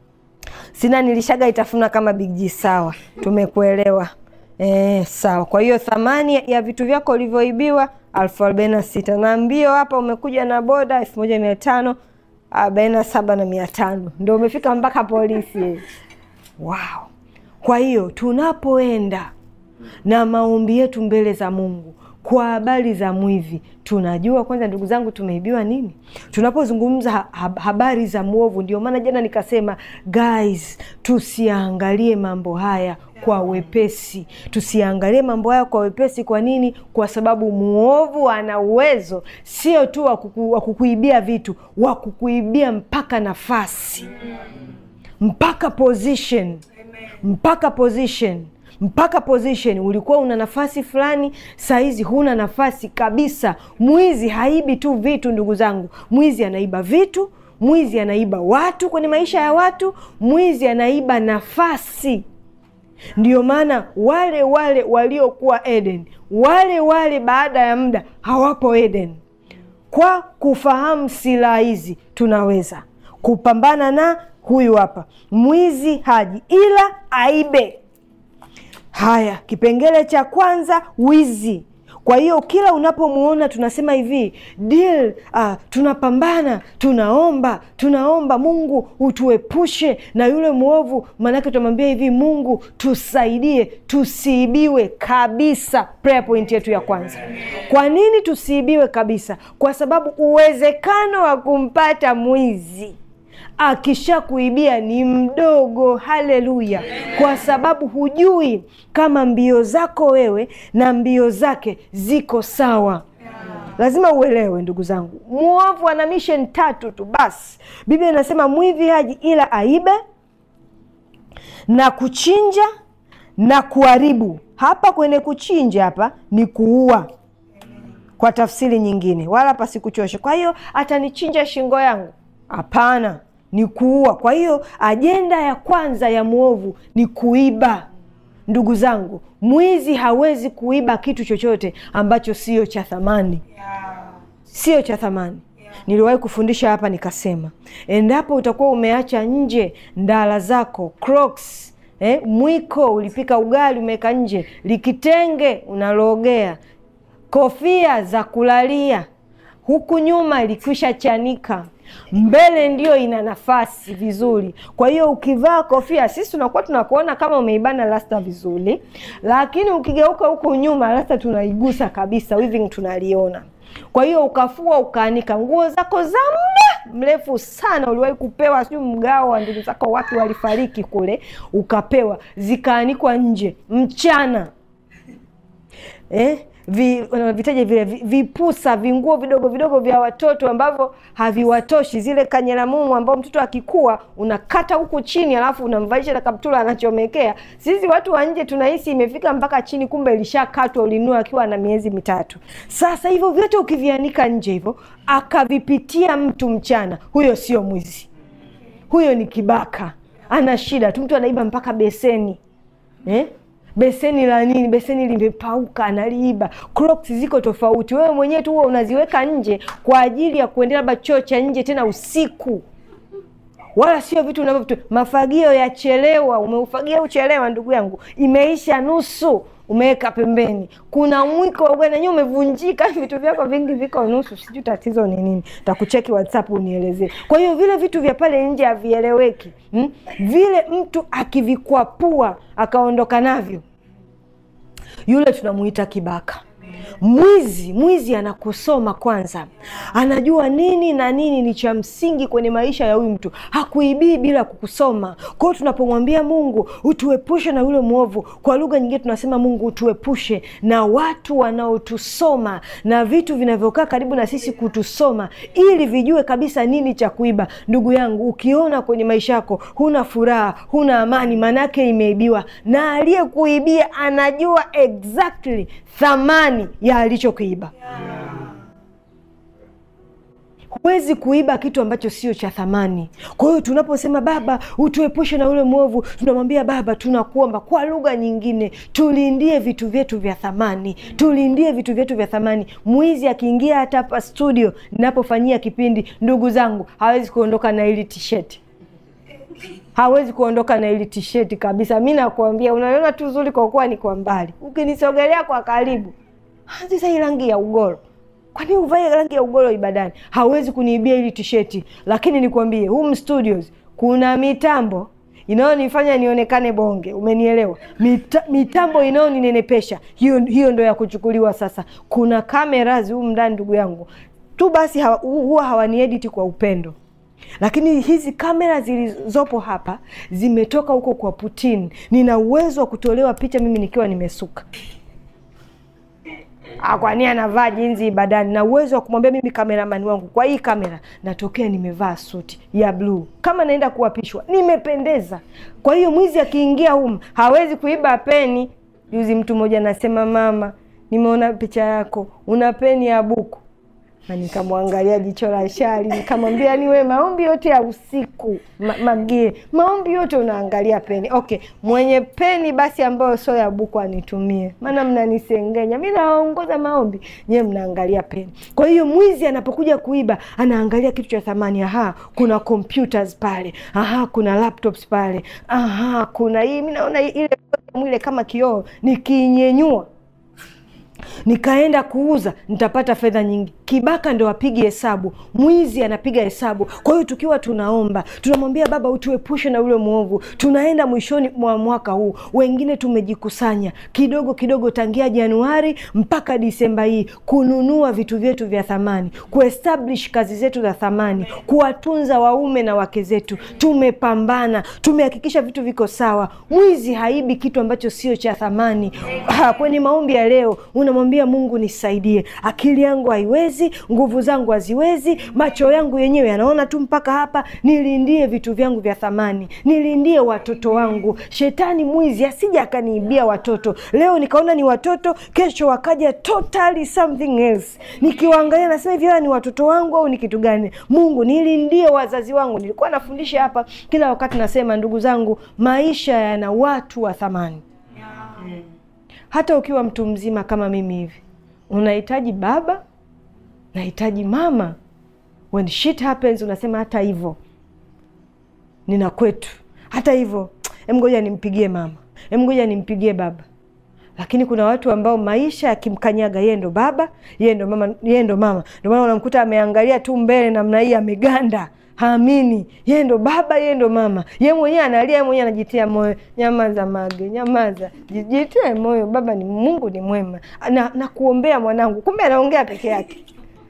Sina, nilishaga itafuna kama Big G. Sawa, tumekuelewa. Eh, sawa. Kwa hiyo thamani ya vitu vyako ulivyoibiwa elfu arobaini na sita na mbio hapa umekuja na boda elfu moja mia tano arobaini na saba na mia tano ndo umefika mpaka polisi. Wow. Kwa hiyo tunapoenda na maombi yetu mbele za Mungu kwa habari za mwivi, tunajua kwanza, ndugu zangu, tumeibiwa nini. Tunapozungumza ha ha- habari za mwovu, ndio maana jana nikasema guys, tusiangalie mambo haya kwa wepesi, tusiangalie mambo haya kwa wepesi. Kwa nini? Kwa sababu mwovu ana uwezo sio tu wa kuku, wa kukuibia vitu, wa kukuibia mpaka nafasi, mpaka position mpaka position mpaka position. Ulikuwa una nafasi fulani, sahizi huna nafasi kabisa. Mwizi haibi tu vitu, ndugu zangu, mwizi anaiba vitu, mwizi anaiba watu kwenye maisha ya watu, mwizi anaiba nafasi. Ndio maana wale wale waliokuwa Eden, wale wale baada ya muda hawapo Eden. Kwa kufahamu silaha hizi tunaweza kupambana na huyu hapa mwizi haji ila aibe. Haya, kipengele cha kwanza, wizi. Kwa hiyo kila unapomuona tunasema hivi deal, uh, tunapambana, tunaomba, tunaomba Mungu utuepushe na yule mwovu. Maanake tunamwambia hivi, Mungu tusaidie tusiibiwe kabisa. Prayer point yetu ya kwanza. Kwa nini tusiibiwe kabisa? Kwa sababu uwezekano wa kumpata mwizi akisha kuibia ni mdogo. Haleluya! Kwa sababu hujui kama mbio zako wewe na mbio zake ziko sawa. Lazima uelewe ndugu zangu, mwovu ana mission tatu tu basi. Biblia inasema mwivi haji ila aibe na kuchinja na kuharibu. Hapa kwenye kuchinja hapa ni kuua kwa tafsiri nyingine, wala hapa sikuchoshe. Kwa hiyo atanichinja shingo yangu? Hapana, ni kuua. Kwa hiyo ajenda ya kwanza ya mwovu ni kuiba. Ndugu zangu, mwizi hawezi kuiba kitu chochote ambacho sio cha thamani, sio cha thamani. Niliwahi kufundisha hapa nikasema, endapo utakuwa umeacha nje ndala zako Crocs, eh, mwiko ulipika ugali umeweka nje, likitenge unalogea, kofia za kulalia huku nyuma ilikwisha chanika, mbele ndio ina nafasi vizuri. Kwa hiyo ukivaa kofia, sisi tunakuwa tunakuona kama umeibana rasta vizuri, lakini ukigeuka huku nyuma rasta tunaigusa kabisa, weaving tunaliona. Kwa hiyo ukafua ukaanika nguo zako za muda mrefu sana, uliwahi kupewa sijui mgao wa ndugu zako, watu walifariki kule, ukapewa zikaanikwa nje mchana eh? Vi, vitaje vile vi- vipusa vinguo vidogo vidogo vya watoto ambavyo haviwatoshi, zile kanyelamumu ambao mtoto akikua unakata huku chini, alafu unamvalisha na kaptula anachomekea. Sisi watu wa nje tunahisi imefika mpaka chini, kumbe ilishakatwa, ulinua akiwa na miezi mitatu. Sasa hivyo vyote ukivianika nje hivyo, akavipitia mtu mchana, huyo sio mwizi, huyo ni kibaka, ana shida tu. Mtu anaiba mpaka beseni eh? beseni la nini? Beseni limepauka, analiiba. Crocs ziko tofauti, wewe mwenyewe tu huwa unaziweka nje kwa ajili ya kuendea labda choo cha nje, tena usiku, wala sio vitu unavyo. Mafagio ya chelewa, umeufagia uchelewa, ndugu yangu, imeisha nusu, umeweka pembeni. Kuna mwiko wa ugali nanyewe umevunjika, vitu vyako vingi viko nusu, sijui tatizo ni nini. Takucheki WhatsApp unielezee. Kwa hiyo vile vitu vya pale nje havieleweki, hmm? Vile mtu akivikwapua akaondoka navyo yule tunamuita kibaka. Mwizi, mwizi anakusoma kwanza, anajua nini na nini ni cha msingi kwenye maisha ya huyu mtu. Hakuibii bila kukusoma. Kwa hiyo tunapomwambia Mungu utuepushe na yule mwovu, kwa lugha nyingine tunasema Mungu utuepushe na watu wanaotusoma na vitu vinavyokaa karibu na sisi kutusoma, ili vijue kabisa nini cha kuiba. Ndugu yangu, ukiona kwenye maisha yako huna furaha, huna amani, manake imeibiwa, na aliyekuibia anajua exactly thamani ya alichokiiba. huwezi kuiba kitu ambacho sio cha thamani. Kwa hiyo tunaposema Baba, utuepushe na ule mwovu, tunamwambia Baba, tunakuomba kwa lugha nyingine, tulindie vitu vyetu vya thamani, tulindie vitu vyetu vya thamani. Mwizi akiingia hata hapa studio ninapofanyia kipindi, ndugu zangu, hawezi kuondoka na hili tisheti hawezi kuondoka na ili tisheti kabisa. Mi nakuambia, unaliona tu zuri kwa kuwa ni kwa mbali, ukinisogelea kwa karibu, sasa hii rangi ya ugoro kwani uvae rangi ya ugoro ibadani? Hawezi kuniibia hili tisheti. Lakini nikwambie, hum studios kuna mitambo inayonifanya nionekane bonge, umenielewa? Mita, mitambo inayoninenepesha hiyo, hiyo ndo ya kuchukuliwa sasa. Kuna cameras humu ndani, ndugu yangu tu basi hawa, huwa hawaniediti kwa upendo lakini hizi kamera zilizopo hapa zimetoka huko kwa Putin. Nina uwezo wa kutolewa picha mimi nikiwa nimesuka kwani anavaa jinzi ibadani, na uwezo wa kumwambia mimi kameramani wangu, kwa hii kamera natokea nimevaa suti ya bluu, kama naenda kuapishwa, nimependeza. Kwa hiyo mwizi akiingia humu hawezi kuiba peni. Juzi mtu mmoja anasema, mama, nimeona picha yako una peni ya buku na nikamwangalia jicho la shari, nikamwambia ni we, maombi yote ya usiku ma, magie maombi yote unaangalia peni. Okay, mwenye peni basi ambayo sio ya buku anitumie, maana mnanisengenya. Mi nawaongoza maombi, nyewe mnaangalia peni. Kwa hiyo mwizi anapokuja kuiba anaangalia kitu cha thamani. Aha, kuna computers pale, aha, kuna laptops pale, aha, kuna hii. Mi naona ile mwile kama kioo, nikiinyenyua nikaenda kuuza nitapata fedha nyingi. Kibaka ndo apigi hesabu, mwizi anapiga hesabu. Kwa hiyo tukiwa tunaomba, tunamwambia Baba utuepushe na ule mwovu. Tunaenda mwishoni mwa mwaka huu, wengine tumejikusanya kidogo kidogo tangia Januari mpaka Disemba hii kununua vitu vyetu vya thamani, kuestablish kazi zetu za thamani, kuwatunza waume na wake zetu. Tumepambana, tumehakikisha vitu viko sawa. Mwizi haibi kitu ambacho sio cha thamani. Ha, kwenye maombi ya leo unamwambia Mungu, nisaidie, akili yangu haiwezi, nguvu zangu haziwezi, macho yangu yenyewe yanaona tu mpaka hapa. Nilindie vitu vyangu vya thamani, nilindie watoto wangu. Shetani mwizi asija akaniibia watoto. Leo nikaona ni watoto, kesho wakaja totally something else. Nikiwaangalia nasema hivi, hawa ni watoto wangu au ni kitu gani? Mungu, nilindie wazazi wangu. Nilikuwa nafundisha hapa kila wakati, nasema ndugu zangu, maisha yana watu wa thamani hata ukiwa mtu mzima kama mimi hivi, unahitaji baba, nahitaji mama. When shit happens, unasema hata hivyo nina kwetu, hata hivyo emgoja nimpigie mama, emgoja nimpigie baba. Lakini kuna watu ambao maisha yakimkanyaga, yeye ndo baba, yeye ndo mama, yeye ndo mama. Ndio maana unamkuta ameangalia tu mbele namna hii, ameganda haamini yeye ndo baba, yeye ndo mama. Yeye mwenyewe analia, yeye mwenyewe anajitia moyo, nyamaza Mage, nyamaza, jitie moyo, baba ni Mungu ni mwema na, na kuombea mwanangu. Kumbe anaongea peke yake.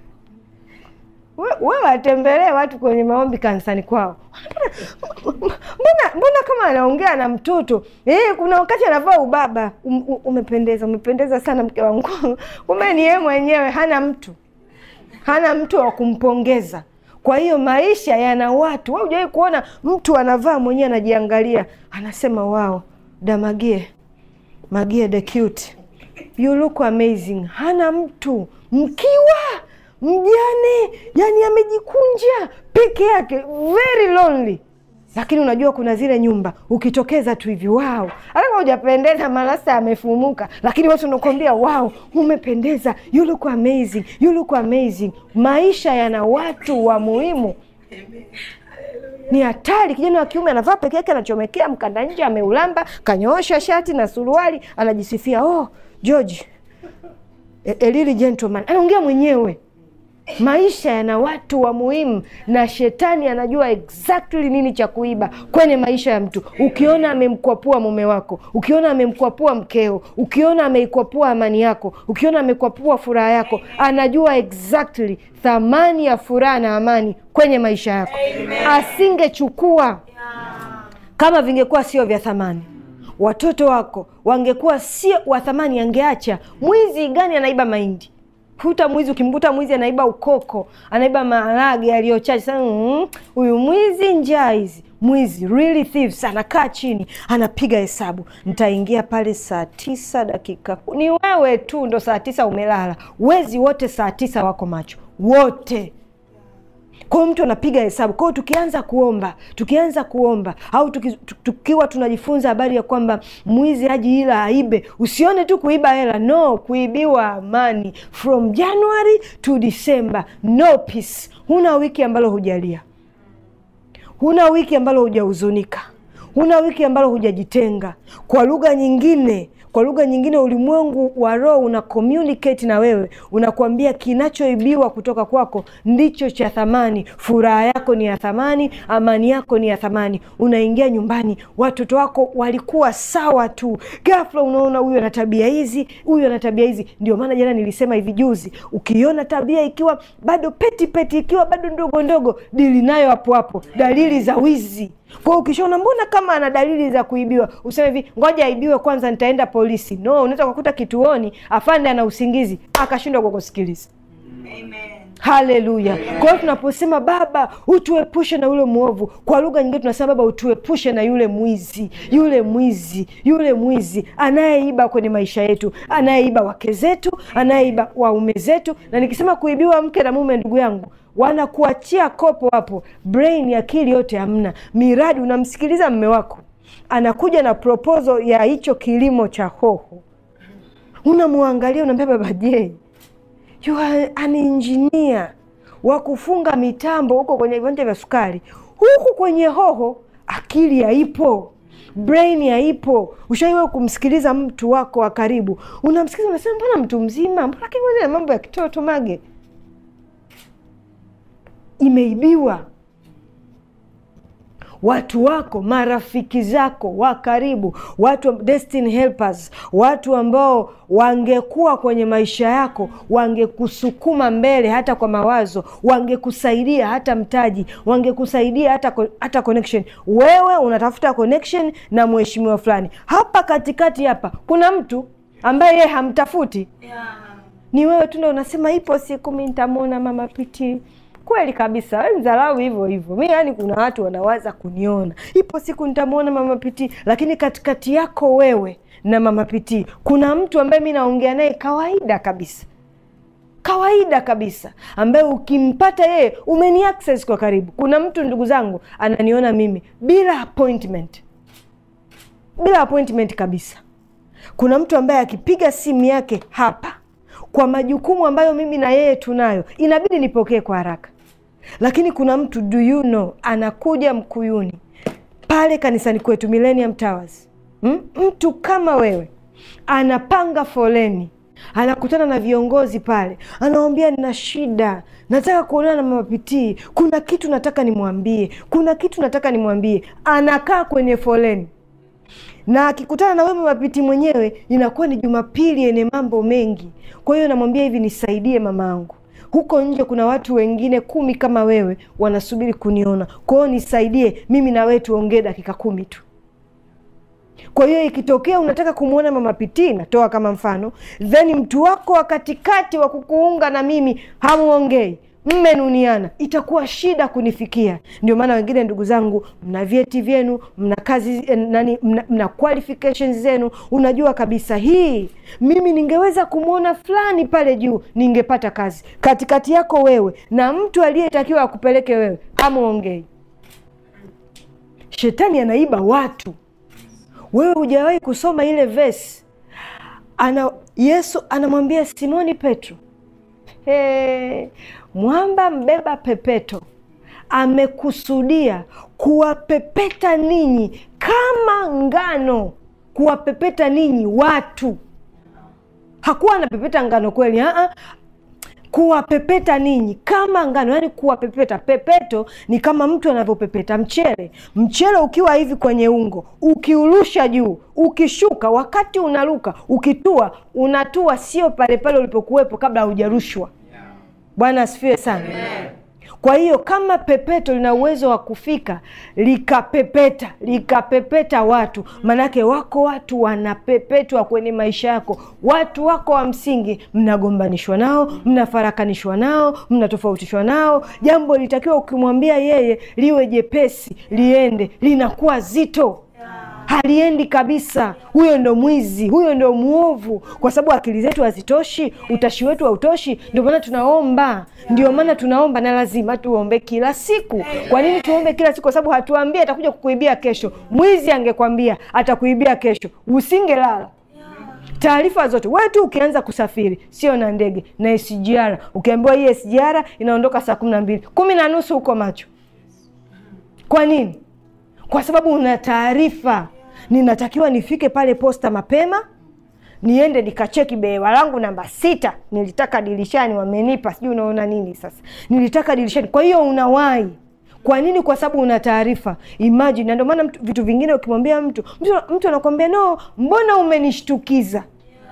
Wewe watembelee watu kwenye maombi kanisani kwao, mbona mbona kama anaongea na mtoto eh? Kuna wakati anavaa ubaba. Um, umependeza, umependeza sana mke wangu. Kumbe ni yeye mwenyewe, hana mtu, hana mtu wa kumpongeza. Kwa hiyo maisha yana watu. Wewe hujawahi kuona mtu anavaa mwenyewe anajiangalia anasema wow, Damagie Magie the cute you look amazing. Hana mtu, mkiwa mjane, yani amejikunja peke yake, very lonely. Lakini unajua kuna zile nyumba ukitokeza tu hivi wow, hata kama hujapendeza, malasa yamefumuka, lakini watu wanakuambia wow, umependeza, you look amazing, you look amazing. Maisha yana watu wa muhimu. Ni hatari. Kijana wa kiume anavaa peke yake, anachomekea mkanda nje, ameulamba, kanyoosha shati na suruali, anajisifia oh, George a really gentleman, anaongea mwenyewe. Maisha yana watu wa muhimu, na shetani anajua exactly nini cha kuiba kwenye maisha ya mtu. Ukiona amemkwapua mume wako, ukiona amemkwapua mkeo, ukiona ameikwapua amani yako, ukiona amekwapua furaha yako, anajua exactly thamani ya furaha na amani kwenye maisha yako. Asingechukua kama vingekuwa sio vya thamani. Watoto wako wangekuwa sio wa thamani, angeacha. Mwizi gani anaiba mahindi? Kuta mwizi, ukimkuta mwizi anaiba ukoko, anaiba maharage yaliyochache sana, huyu mm, mwizi njaa hizi. Mwizi really thieves, anakaa chini anapiga hesabu, nitaingia pale saa tisa dakika. Ni wewe tu ndo saa tisa umelala, wezi wote saa tisa wako macho wote kwao mtu anapiga hesabu kwao tukianza kuomba tukianza kuomba au tuki, tukiwa tunajifunza habari ya kwamba mwizi haji ila aibe usione tu kuiba hela no kuibiwa amani from january to december no peace huna wiki ambalo hujalia huna wiki ambalo hujahuzunika huna wiki ambalo hujajitenga kwa lugha nyingine kwa lugha nyingine ulimwengu wa roho una communicate na wewe unakuambia kinachoibiwa kutoka kwako ndicho cha thamani furaha yako ni ya thamani amani yako ni ya thamani unaingia nyumbani watoto wako walikuwa sawa tu ghafla unaona huyu ana tabia hizi huyu ana tabia hizi ndio maana jana nilisema hivi juzi ukiona tabia ikiwa bado peti peti ikiwa bado ndogo ndogo dili nayo hapo hapo dalili za wizi kwa hiyo ukishaona mbona kama ana dalili za kuibiwa useme hivi ngoja aibiwe kwanza nitaenda polisi no unaweza kukuta kituoni afande ana usingizi akashindwa kukusikiliza haleluya kwa hiyo tunaposema baba utuepushe na yule mwovu kwa lugha nyingine tunasema baba utuepushe na yule mwizi yule mwizi yule mwizi anayeiba kwenye maisha yetu anayeiba wake zetu anayeiba waume zetu na nikisema kuibiwa mke na mume ndugu yangu wanakuachia kopo hapo brain akili yote hamna miradi unamsikiliza mme wako anakuja na proposal ya hicho kilimo cha hoho unamwangalia unaambia baba je you are an engineer wa kufunga mitambo huko kwenye viwanja vya sukari huku kwenye hoho akili haipo brain haipo ushaiwe kumsikiliza mtu wako wa karibu unamsikiliza unasema mbona mtu mzima mbona kingine mambo ya kitoto mage imeibiwa watu wako marafiki zako wa karibu watu destiny helpers watu ambao wangekuwa kwenye maisha yako wangekusukuma mbele hata kwa mawazo wangekusaidia hata mtaji wangekusaidia hata, hata connection wewe unatafuta connection na mheshimiwa fulani hapa katikati hapa kuna mtu ambaye yeye hamtafuti yeah. ni wewe tu ndo unasema ipo siku mi nitamwona mama piti kweli kabisa we mdharau hivyo hivyo mi yani kuna watu wanawaza kuniona ipo siku nitamwona mama piti lakini katikati yako wewe na mama piti kuna mtu ambaye mi naongea naye kawaida kabisa kawaida kabisa ambaye ukimpata yeye umeni access kwa karibu kuna mtu ndugu zangu ananiona mimi bila appointment bila appointment kabisa kuna mtu ambaye akipiga simu yake hapa kwa majukumu ambayo mimi na yeye tunayo inabidi nipokee kwa haraka lakini kuna mtu do you know anakuja mkuyuni pale kanisani kwetu millennium towers hmm? mtu kama wewe anapanga foleni anakutana na viongozi pale anawambia nina shida nataka kuonana na mamapitii kuna kitu nataka nimwambie kuna kitu nataka nimwambie anakaa kwenye foleni na akikutana na wewe mapiti mwenyewe inakuwa ni jumapili yenye mambo mengi kwa hiyo namwambia hivi nisaidie mamaangu huko nje kuna watu wengine kumi kama wewe wanasubiri kuniona kwa hiyo nisaidie mimi na wewe tuongee dakika kumi tu kwa hiyo ikitokea unataka kumwona mama pitii natoa kama mfano then mtu wako wa katikati wa kukuunga na mimi hamuongei mmenuniana itakuwa shida kunifikia ndio maana wengine ndugu zangu mna vyeti vyenu mna kazi nani mna, mna qualifications zenu unajua kabisa hii mimi ningeweza kumwona fulani pale juu ningepata kazi katikati yako wewe na mtu aliyetakiwa akupeleke wewe hamuongei shetani anaiba watu wewe hujawahi kusoma ile vesi ana yesu anamwambia simoni petro hey, mwamba mbeba pepeto amekusudia kuwapepeta ninyi kama ngano kuwapepeta ninyi watu hakuwa anapepeta ngano kweli ha-ha. kuwapepeta ninyi kama ngano yaani kuwapepeta pepeto ni kama mtu anavyopepeta mchele mchele ukiwa hivi kwenye ungo ukiurusha juu ukishuka wakati unaruka ukitua unatua sio pale pale ulipokuwepo kabla haujarushwa bwana asifiwe sana Amen. kwa hiyo kama pepeto lina uwezo wa kufika likapepeta likapepeta watu manake wako watu wanapepetwa kwenye maisha yako watu wako wa msingi mnagombanishwa nao mnafarakanishwa nao mnatofautishwa nao jambo litakiwa ukimwambia yeye liwe jepesi liende linakuwa zito haliendi kabisa. Huyo ndo mwizi, huyo ndo mwovu, kwa sababu akili zetu hazitoshi, utashi wetu hautoshi. Ndio maana tunaomba, ndio maana tunaomba, na lazima tuombe kila siku. Kwa nini tuombe kila siku? Kwa sababu hatuambie atakuja kukuibia kesho. Mwizi angekwambia atakuibia kesho, usingelala taarifa zote wewe tu ukianza kusafiri, sio na ndege na SGR, ukiambiwa hii SGR inaondoka saa kumi na mbili kumi na nusu huko macho. Kwa nini? Kwa sababu una taarifa. Ninatakiwa nifike pale posta mapema, niende nikacheki behewa langu namba sita, nilitaka dirishani, wamenipa sijui unaona nini sasa, nilitaka dirishani. Kwa hiyo unawahi kwa nini? Kwa sababu una taarifa. Imagine, na ndio maana mtu- vitu vingine ukimwambia mtu mtu, mtu anakwambia no, mbona umenishtukiza?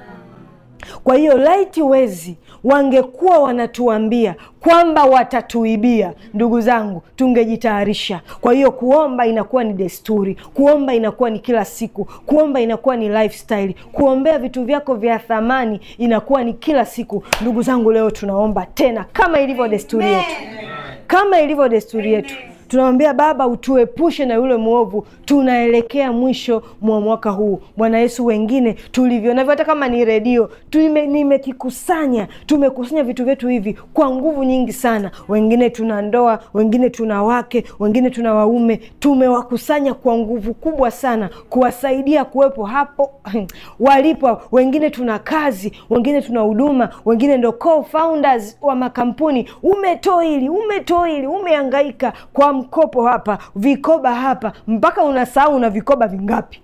Kwa hiyo laiti wezi wangekuwa wanatuambia kwamba watatuibia, ndugu zangu, tungejitayarisha. Kwa hiyo kuomba inakuwa ni desturi, kuomba inakuwa ni kila siku, kuomba inakuwa ni lifestyle, kuombea vitu vyako vya thamani inakuwa ni kila siku. Ndugu zangu, leo tunaomba tena kama ilivyo desturi yetu, kama ilivyo desturi yetu tunamwambia Baba, utuepushe na yule mwovu. Tunaelekea mwisho mwa mwaka huu, Bwana Yesu. Wengine tulivyo navyo, hata kama ni redio, tume- nimekikusanya, tumekusanya vitu vyetu hivi kwa nguvu nyingi sana. Wengine tuna ndoa, wengine tuna wake, wengine tuna waume, tumewakusanya kwa nguvu kubwa sana kuwasaidia kuwepo hapo walipo. Wengine tuna kazi, wengine tuna huduma, wengine ndo co-founders wa makampuni. Umetoili, umetoili, umehangaika kwa mkopo hapa, vikoba hapa, mpaka unasahau una vikoba vingapi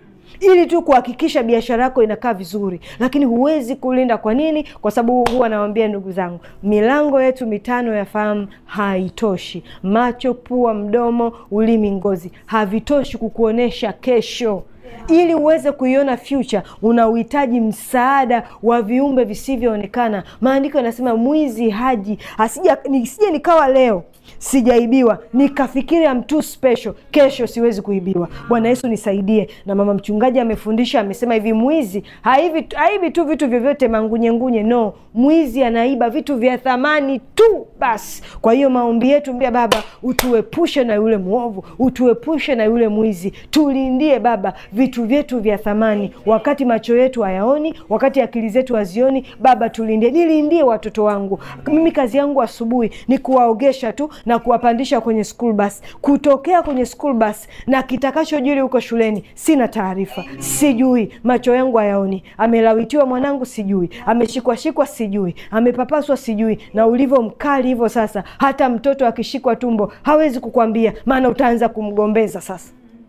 ili tu kuhakikisha biashara yako inakaa vizuri, lakini huwezi kulinda. Kwa nini? Kwa sababu huwa nawambia ndugu zangu, milango yetu mitano ya fahamu haitoshi. Macho, pua, mdomo, ulimi, ngozi havitoshi kukuonyesha kesho. Ili uweze kuiona future, una uhitaji msaada wa viumbe visivyoonekana. Maandiko yanasema mwizi haji asija, nisije nikawa leo sijaibiwa nikafikiri am too special, kesho siwezi kuibiwa. Bwana Yesu nisaidie. Na mama mchungaji amefundisha, amesema hivi, mwizi haivi haibi tu vitu vyovyote mangunyengunye, no, mwizi anaiba vitu vya thamani tu basi. Kwa hiyo maombi yetu, mbia Baba, utuepushe na yule mwovu, utuepushe na yule mwizi, tulindie Baba vitu vyetu vya thamani, wakati macho yetu hayaoni, wakati akili zetu hazioni. Baba tulindie, nilindie watoto wangu. Mimi kazi yangu asubuhi ni kuwaogesha tu na kuwapandisha kwenye school bus, kutokea kwenye school bus na kitakachojiri huko shuleni sina taarifa, sijui, macho yangu hayaoni. Amelawitiwa mwanangu, sijui, ameshikwashikwa, sijui, amepapaswa, sijui, na ulivyo mkali hivyo sasa, hata mtoto akishikwa tumbo hawezi kukwambia, maana utaanza kumgombeza sasa.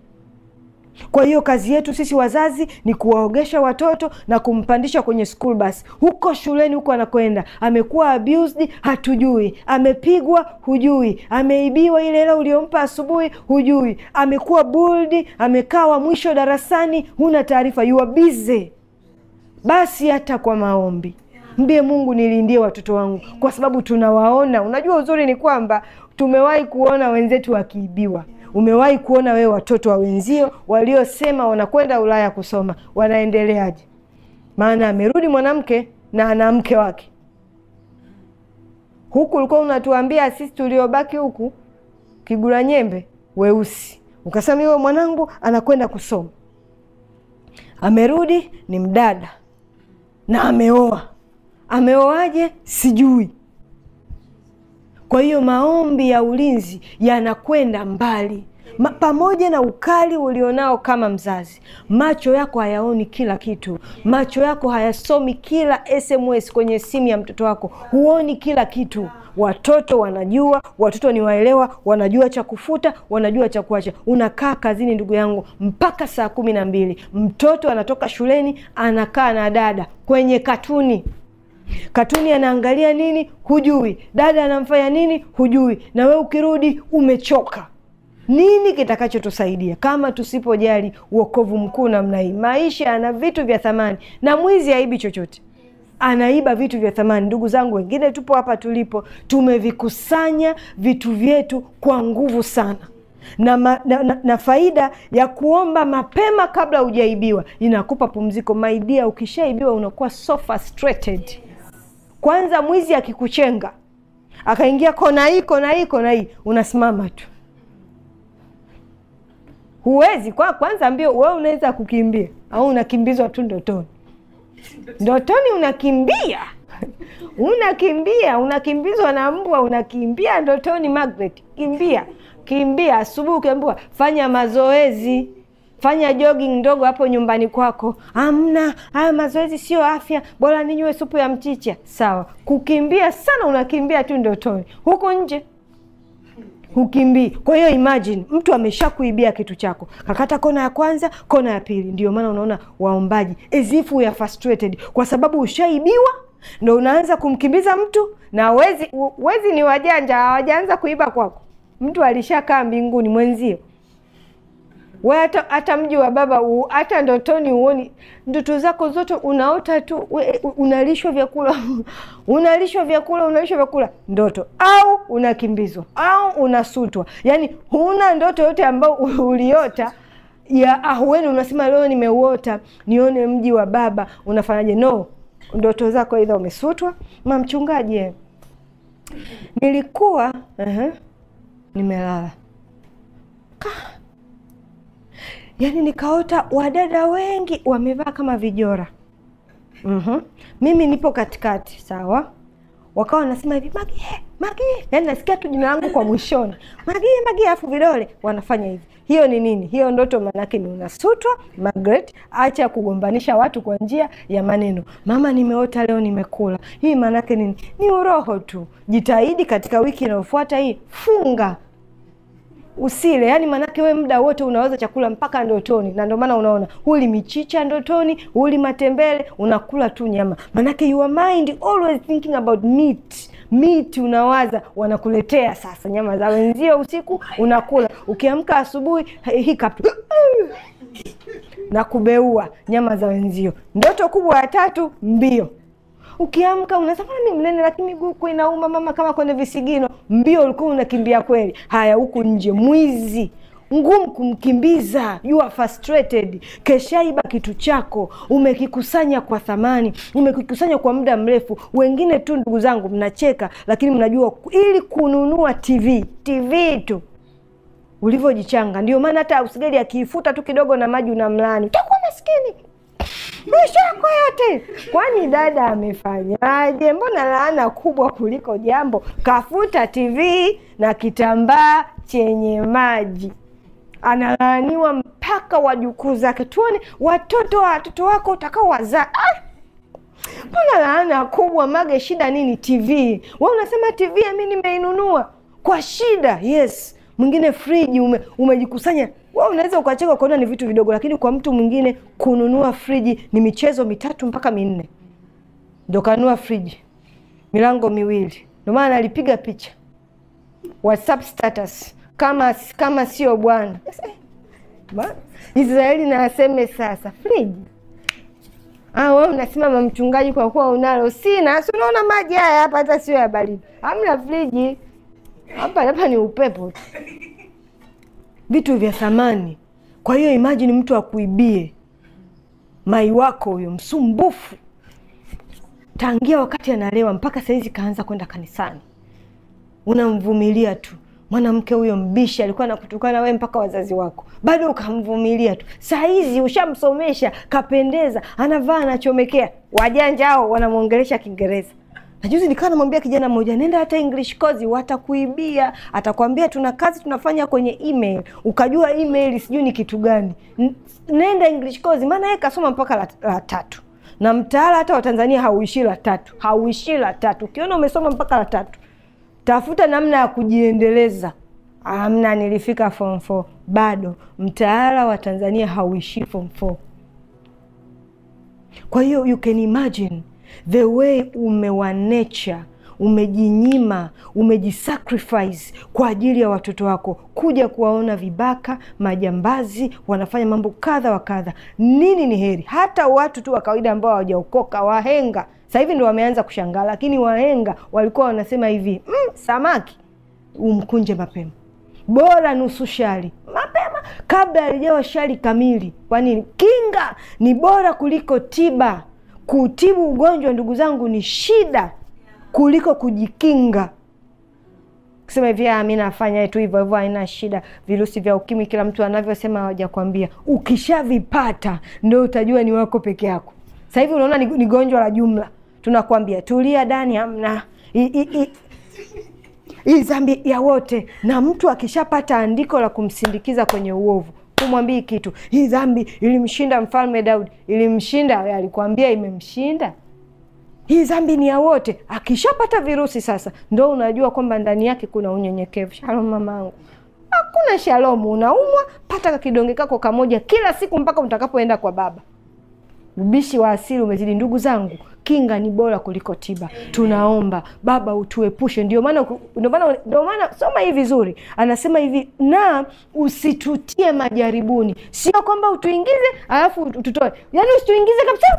Kwa hiyo kazi yetu sisi wazazi ni kuwaogesha watoto na kumpandisha kwenye school bus. Huko shuleni huko anakwenda, amekuwa abused, hatujui, amepigwa, hujui, ameibiwa ile hela uliompa asubuhi, hujui, amekuwa bullied, amekaa wa mwisho darasani, huna taarifa, you are busy. Basi hata kwa maombi mbie Mungu, nilindie watoto wangu, kwa sababu tunawaona. Unajua uzuri ni kwamba tumewahi kuona wenzetu wakiibiwa. Umewahi kuona wewe watoto wa wenzio waliosema wanakwenda Ulaya kusoma wanaendeleaje? Maana amerudi mwanamke na ana mke wake. Huku ulikuwa unatuambia sisi tuliobaki huku kigura nyembe weusi, ukasema hiyo mwanangu anakwenda kusoma, amerudi ni mdada na ameoa. Ameoaje? Sijui. Kwa hiyo maombi ya ulinzi yanakwenda mbali Ma, pamoja na ukali ulionao kama mzazi, macho yako hayaoni kila kitu, macho yako hayasomi kila SMS kwenye simu ya mtoto wako, huoni kila kitu. Watoto wanajua, watoto ni waelewa, wanajua cha kufuta, wanajua cha kuacha. Unakaa kazini, ndugu yangu, mpaka saa kumi na mbili, mtoto anatoka shuleni anakaa na dada kwenye katuni katuni anaangalia nini hujui, dada anamfanya nini hujui, na we ukirudi umechoka. Nini kitakachotusaidia kama tusipojali uokovu mkuu namna hii? Maisha yana vitu vya thamani, na mwizi haibi chochote, anaiba vitu vya thamani. Ndugu zangu, wengine tupo hapa tulipo, tumevikusanya vitu vyetu kwa nguvu sana na, ma, na, na, na faida ya kuomba mapema kabla hujaibiwa inakupa pumziko. Maidia, ukishaibiwa unakuwa so frustrated. Kwanza mwizi akikuchenga akaingia kona hii kona hii kona hii, unasimama tu, huwezi kwa kwanza mbio wewe unaweza kukimbia au unakimbizwa tu ndotoni ndotoni unakimbia unakimbia unakimbizwa na mbwa unakimbia ndotoni Margaret kimbia kimbia asubuhi ukiambiwa fanya mazoezi fanya jogging ndogo hapo nyumbani kwako amna haya mazoezi sio afya bora ninywe supu ya mchicha sawa kukimbia sana unakimbia tu ndotoni huku nje hukimbii. Kwa hiyo imagine mtu amesha kuibia kitu chako, kakata kona ya kwanza, kona ya pili. Ndio maana unaona waombaji as if we are frustrated, kwa sababu ushaibiwa ndo unaanza kumkimbiza mtu, na wezi wezi ni wajanja, hawajaanza kuiba kwako. Mtu alishakaa mbinguni mwenzio we hata, hata mji wa baba u, hata ndotoni uoni ndoto zako zote unaota tu we, unalishwa vyakula unalishwa vyakula unalishwa vyakula ndoto au unakimbizwa au unasutwa yani huna ndoto yote ambayo uliota ya ahueni unasema leo nimeuota nione mji wa baba unafanyaje no ndoto zako aidha umesutwa ma mchungaji nilikuwa uh-huh, nimelala yaani nikaota wadada wengi wamevaa kama vijora mm-hmm. mimi nipo katikati sawa wakawa wanasema hivi magie magie yaani nasikia tu jina langu kwa mwishoni magie magie afu vidole wanafanya hivi hiyo ni nini hiyo ndoto maanake ni unasutwa Margaret acha kugombanisha watu kwa njia ya maneno mama nimeota leo nimekula hii maanake nini ni uroho tu jitahidi katika wiki inayofuata hii funga usile yani maanake we muda wote unaweza chakula mpaka ndotoni na ndio maana unaona huli michicha ndotoni huli matembele unakula tu nyama maanake your mind always thinking about meat meat unawaza wanakuletea sasa nyama za wenzio usiku unakula ukiamka asubuhi hiccup na kubeua nyama za wenzio ndoto kubwa ya tatu mbio ukiamka unasema mi mnene lakini miguu huku inauma mama kama kwenye visigino mbio ulikuwa unakimbia kweli haya huku nje mwizi ngumu kumkimbiza you are frustrated keshaiba kitu chako umekikusanya kwa thamani umekikusanya kwa muda mrefu wengine tu ndugu zangu mnacheka lakini mnajua ili kununua tv tv tu ulivyojichanga ndio maana hata usigeli akiifuta tu kidogo na maji unamlani utakuwa maskini maisha yako yote. Kwani dada amefanyaje? Mbona laana kubwa kuliko jambo? Kafuta TV na kitambaa chenye maji, analaaniwa mpaka wajukuu zake. Tuone watoto wa watoto wako utakao wazaa. Ah! Mbona laana kubwa Mage, shida nini? TV we unasema TV mi nimeinunua kwa shida. Yes, mwingine friji ume, umejikusanya wewe unaweza ukacheka ukaona ni vitu vidogo, lakini kwa mtu mwingine kununua friji ni michezo mitatu mpaka minne. Ndo kanunua friji milango miwili, ndio maana alipiga picha WhatsApp status kama kama sio bwana Israeli na aseme sasa friji. Ah, wewe unasimama mchungaji, kwa kuwa unalo. Sina, si unaona maji haya hapa, hata sio ya baridi, hamna friji hapa, hapa ni upepo tu vitu vya thamani. Kwa hiyo imajini mtu akuibie mai wako huyo msumbufu, tangia wakati analewa mpaka sahizi kaanza kwenda kanisani, unamvumilia tu. Mwanamke huyo mbishi alikuwa anakutukana wewe mpaka wazazi wako, bado ukamvumilia tu. Sahizi ushamsomesha, kapendeza, anavaa anachomekea. Wajanja hao wanamwongelesha Kiingereza na juzi nikawa namwambia kijana mmoja, nenda hata English course, watakuibia. Atakwambia tuna kazi tunafanya kwenye email, ukajua email sijui ni kitu gani. Nenda English course, maana yeye kasoma mpaka la, la tatu na mtaala hata wa Tanzania hauishi la tatu, hauishi la tatu. Ukiona umesoma mpaka la tatu, tafuta namna ya kujiendeleza. Amna, nilifika form 4 bado mtaala wa Tanzania hauishi form 4. Kwa hiyo you can imagine the way umewanecha umejinyima umejisacrifice kwa ajili ya watoto wako, kuja kuwaona vibaka, majambazi wanafanya mambo kadha wa kadha. Nini ni heri? Hata watu tu wa kawaida ambao hawajaokoka, wahenga sasa hivi ndo wameanza kushangaa, lakini wahenga walikuwa wanasema hivi mm, samaki umkunje mapema, bora nusu shari mapema kabla alijawa shari kamili. Kwa nini? Kinga ni bora kuliko tiba. Kutibu ugonjwa ndugu zangu ni shida kuliko kujikinga. kusema hivi "Ah, mi nafanya tu hivyo hivyo, haina shida. Virusi vya ukimwi kila mtu anavyosema, hawajakwambia. Ukishavipata ndo utajua ni wako peke yako. Sasa hivi unaona ni, ni gonjwa la jumla, tunakwambia tulia, Dani, hamna I- i- i- hii dhambi ya wote. Na mtu akishapata andiko la kumsindikiza kwenye uovu, kumwambii kitu, hii dhambi ilimshinda mfalme Daudi, ilimshinda, alikwambia imemshinda hii dhambi ni ya wote. Akishapata virusi sasa, ndo unajua kwamba ndani yake kuna unyenyekevu. Shalom mamangu, hakuna shalomu. Unaumwa, pata kakidonge kako kamoja kila siku mpaka utakapoenda kwa baba. Ubishi wa asili umezidi. Ndugu zangu, kinga ni bora kuliko tiba. Tunaomba Baba utuepushe. Ndio maana ndio maana ndio maana soma hii vizuri, anasema hivi, na usitutie majaribuni. Sio kwamba utuingize alafu ututoe, yaani usituingize kabisa.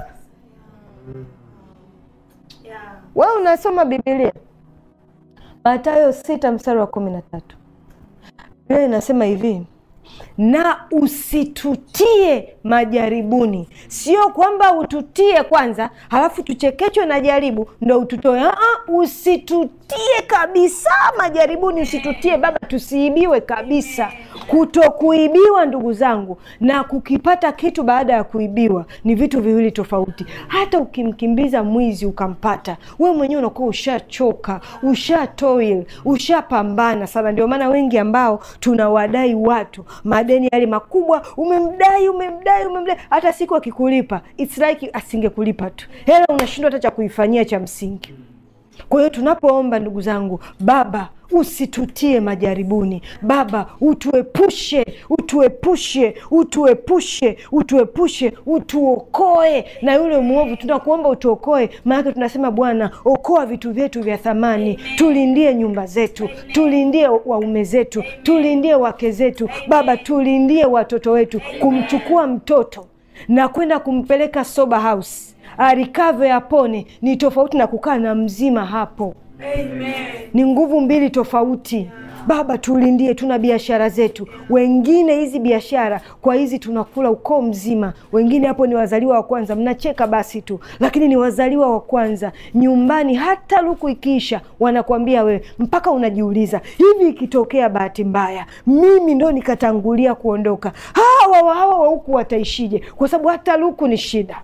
Wewe unasoma Biblia Mathayo sita mstari wa kumi na tatu Biblia inasema hivi na usitutie majaribuni. Sio kwamba ututie kwanza halafu tuchekechwe na jaribu ndo ututoe. Aa, usitutie kabisa majaribuni, usitutie Baba, tusiibiwe kabisa. Kutokuibiwa, ndugu zangu, na kukipata kitu baada ya kuibiwa ni vitu viwili tofauti. Hata ukimkimbiza mwizi ukampata, wewe mwenyewe unakuwa ushachoka, ushatoil, ushapambana sana. Ndio maana wengi ambao tunawadai watu madeni yale makubwa, umemdai umemdai umemdai, hata siku akikulipa it's like asingekulipa tu, hela unashindwa hata cha kuifanyia cha msingi. Kwa hiyo tunapoomba, ndugu zangu, Baba usitutie majaribuni, Baba utuepushe, utuepushe, utuepushe, utuepushe, utuokoe na yule mwovu. Tunakuomba utuokoe, maanake tunasema Bwana, okoa vitu vyetu vya thamani, tulindie nyumba zetu, tulindie waume zetu, tulindie wake zetu, Baba tulindie watoto wetu. Kumchukua mtoto na kwenda kumpeleka sober house arikave apone ni tofauti na kukaa na mzima hapo. Amen. Ni nguvu mbili tofauti. Baba tulindie, tuna biashara zetu. Wengine hizi biashara kwa hizi tunakula ukoo mzima, wengine hapo ni wazaliwa wa kwanza. Mnacheka basi tu, lakini ni wazaliwa wa kwanza nyumbani. Hata luku ikiisha, wanakuambia wewe, mpaka unajiuliza hivi, ikitokea bahati mbaya mimi ndo nikatangulia kuondoka, hawa hawa wa huku wataishije? Kwa sababu hata luku ni shida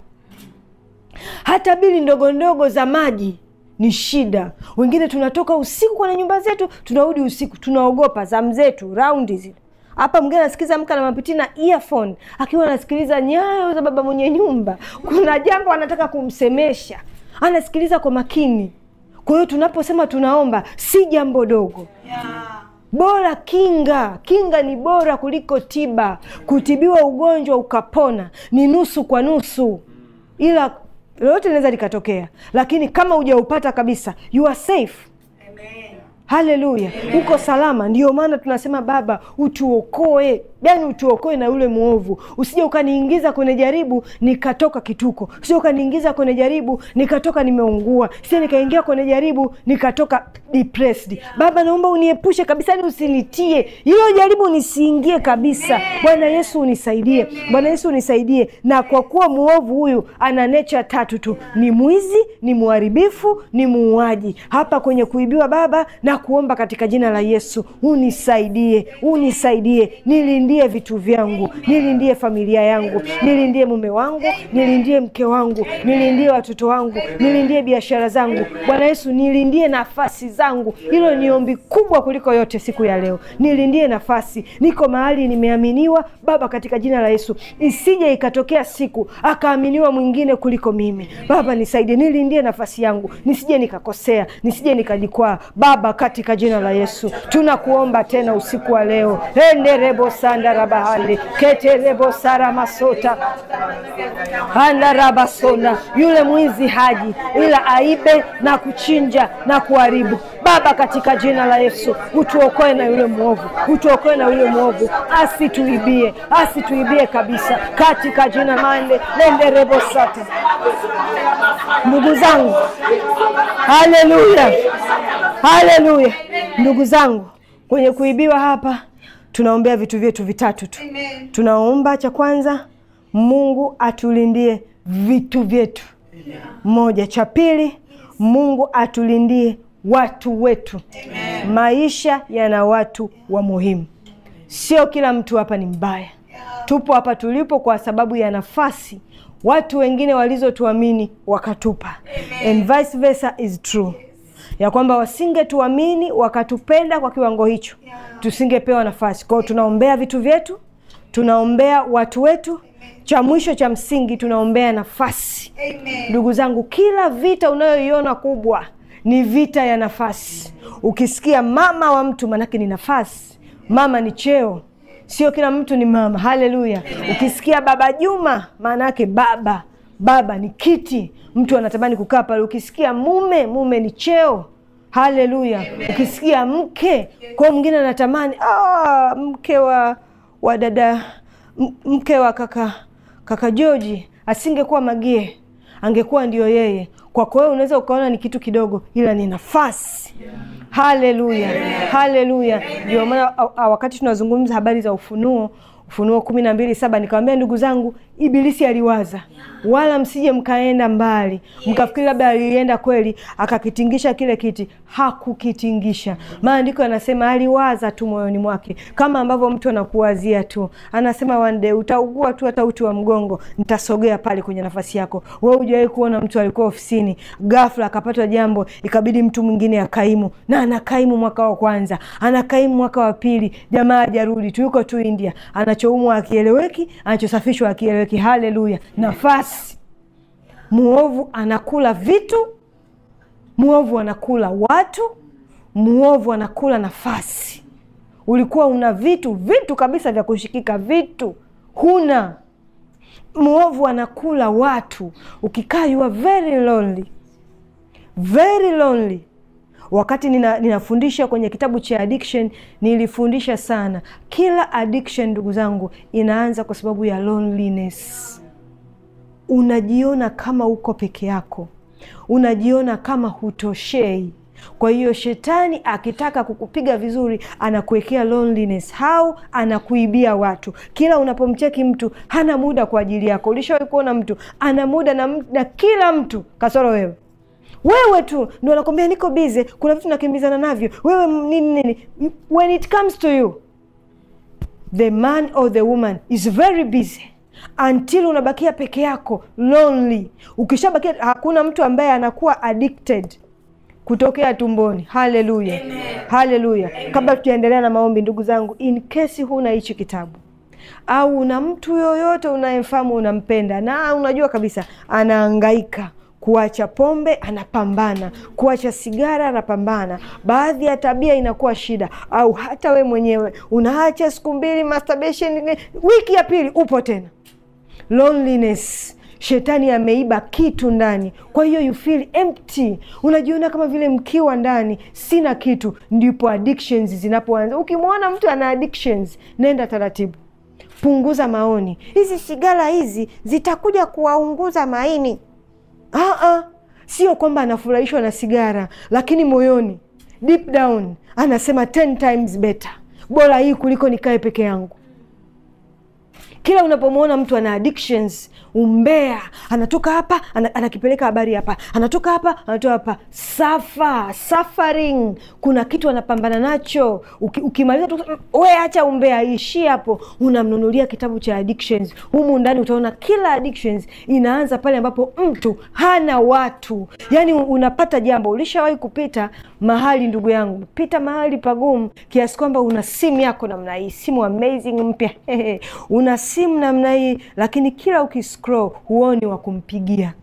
hata bili ndogo ndogo za maji ni shida. Wengine tunatoka usiku kwenye nyumba zetu, tunarudi usiku, tunaogopa zamu zetu raundi zile. Hapa mwingine anasikiza Amka na Mapiti na earphone akiwa anasikiliza nyayo za baba mwenye nyumba, kuna jambo anataka kumsemesha, anasikiliza kwa makini. Kwa hiyo tunaposema tunaomba, si jambo dogo yeah. Bora kinga, kinga ni bora kuliko tiba. Kutibiwa ugonjwa ukapona ni nusu kwa nusu, ila lolote linaweza likatokea, lakini kama hujaupata kabisa, you are safe. Haleluya, uko salama. Ndio maana tunasema Baba utuokoe, yani utuokoe na yule mwovu. Usije ukaniingiza kwenye jaribu nikatoka kituko, usije ukaniingiza kwenye jaribu nikatoka nimeungua, sije nikaingia kwenye jaribu nikatoka depressed. Baba, naomba uniepushe kabisa, yani usinitie hilo jaribu, nisiingie kabisa. Bwana Yesu unisaidie, Bwana Yesu unisaidie. Na kwa kuwa mwovu huyu ana nature tatu tu, ni mwizi, ni mharibifu, ni muuaji. Hapa kwenye kuibiwa, Baba na kuomba katika jina la Yesu unisaidie, unisaidie, nilindie vitu vyangu, nilindie familia yangu, nilindie mume wangu, nilindie mke wangu, nilindie watoto wangu, nilindie biashara zangu. Bwana Yesu, nilindie nafasi zangu. Hilo ni ombi kubwa kuliko yote siku ya leo. Nilindie nafasi, niko mahali nimeaminiwa Baba, katika jina la Yesu, isije ikatokea siku akaaminiwa mwingine kuliko mimi. Baba nisaidie, nilindie nafasi yangu, nisije nikakosea, nisije nikajikwaa Baba, katika jina la Yesu tunakuomba tena usiku wa leo enderebo sanda rabahande keterebo sara masota anda rabasona. Yule mwizi haji ila aibe na kuchinja na kuharibu. Baba, katika jina la Yesu utuokoe na yule mwovu, utuokoe na yule mwovu, asituibie, asituibie kabisa, katika jina mande lenderebo sata. Ndugu zangu, haleluya, haleluya. Ndugu zangu, kwenye kuibiwa hapa tunaombea vitu vyetu vitatu tu. Tunaomba cha kwanza, Mungu atulindie vitu vyetu. Moja. Cha pili, Mungu atulindie watu wetu. Amen. Maisha yana watu wa muhimu, sio kila mtu hapa ni mbaya. Tupo hapa tulipo kwa sababu ya nafasi watu wengine walizotuamini wakatupa, and vice versa is true, ya kwamba wasingetuamini wakatupenda kwa kiwango hicho, tusingepewa nafasi. Kwa hiyo tunaombea vitu vyetu, tunaombea watu wetu, cha mwisho cha msingi tunaombea nafasi. Ndugu zangu, kila vita unayoiona kubwa ni vita ya nafasi. Ukisikia mama wa mtu, manake ni nafasi. Mama ni cheo, sio kila mtu ni mama. Haleluya! Ukisikia baba Juma, maana yake baba, baba ni kiti, mtu anatamani kukaa pale. Ukisikia mume, mume ni cheo. Haleluya! Ukisikia mke, kwa mwingine anatamani ah, mke wa wa dada, m- mke wa kaka kaka Joji asingekuwa Magie, angekuwa ndio yeye. Kwako wewe unaweza ukaona ni kitu kidogo, ila ni nafasi. Haleluya, haleluya! Ndio maana a- a- wakati tunazungumza habari za ufunuo Ufunuo kumi na mbili saba nikawambia ndugu zangu, Ibilisi aliwaza, wala msije mkaenda mbali mkafikiri labda alienda kweli akakitingisha kile kiti. Hakukitingisha. Maandiko yanasema aliwaza tu moyoni mwake, kama ambavyo mtu anakuwazia tu, anasema one day utaugua tu hata uti wa mgongo, nitasogea pale kwenye nafasi yako. Wewe hujawahi kuona mtu alikuwa ofisini, ghafla akapatwa jambo, ikabidi mtu mwingine akaimu, na anakaimu mwaka wa kwanza, anakaimu mwaka wa pili, jamaa hajarudi tu, yuko tu India, anachoumwa akieleweki, anachosafishwa akieleweki. Haleluya! Nafasi. Muovu anakula vitu, muovu anakula watu, muovu anakula nafasi. Ulikuwa una vitu vitu kabisa vya kushikika, vitu huna. Muovu anakula watu. Ukikaa you are very lonely, very lonely. Wakati nina, ninafundisha kwenye kitabu cha addiction nilifundisha sana. Kila addiction ndugu zangu inaanza kwa sababu ya loneliness. Unajiona kama uko peke yako, unajiona kama hutoshei. Kwa hiyo shetani akitaka kukupiga vizuri, anakuwekea loneliness. How? Anakuibia watu. Kila unapomcheki mtu hana muda kwa ajili yako. Ulishawahi kuona mtu ana muda na, na kila mtu kasoro wewe wewe tu ndo anakwambia niko bize, kuna vitu nakimbizana navyo, wewe nini nini. When it comes to you the man or the woman is very busy until unabakia peke yako lonely. Ukishabakia, hakuna mtu ambaye anakuwa addicted kutokea tumboni. Haleluya, haleluya. Kabla tujaendelea na maombi, ndugu zangu, in case huna hichi kitabu au una mtu yoyote unayemfahamu unampenda, na unajua kabisa anaangaika kuacha pombe anapambana, kuacha sigara anapambana, baadhi ya tabia inakuwa shida, au hata we mwenyewe unaacha siku mbili masturbation, wiki ya pili upo tena. Loneliness, shetani ameiba kitu ndani, kwa hiyo you feel empty, unajiona kama vile mkiwa ndani, sina kitu. Ndipo addictions zinapoanza. Ukimwona mtu ana addictions, nenda taratibu, punguza maoni. Hizi sigara hizi zitakuja kuwaunguza maini. Aa, sio kwamba anafurahishwa na sigara, lakini moyoni deep down anasema ten times better, bora hii kuliko nikae peke yangu. Kila unapomwona mtu ana addictions, umbea, anatoka hapa ana, anakipeleka habari hapa, anatoka hapa anatoka hapa, safa suffering, kuna kitu anapambana nacho. Uki, ukimaliza tu we acha umbea, ishi hapo, unamnunulia kitabu cha addictions. Humu ndani utaona kila addictions inaanza pale ambapo mtu hana watu, yaani unapata jambo. Ulishawahi kupita mahali, ndugu yangu, pita mahali pagumu kiasi kwamba una simu yako namna hii, simu amazing mpya una simu namna hii, lakini kila ukiscroll huoni wa kumpigia.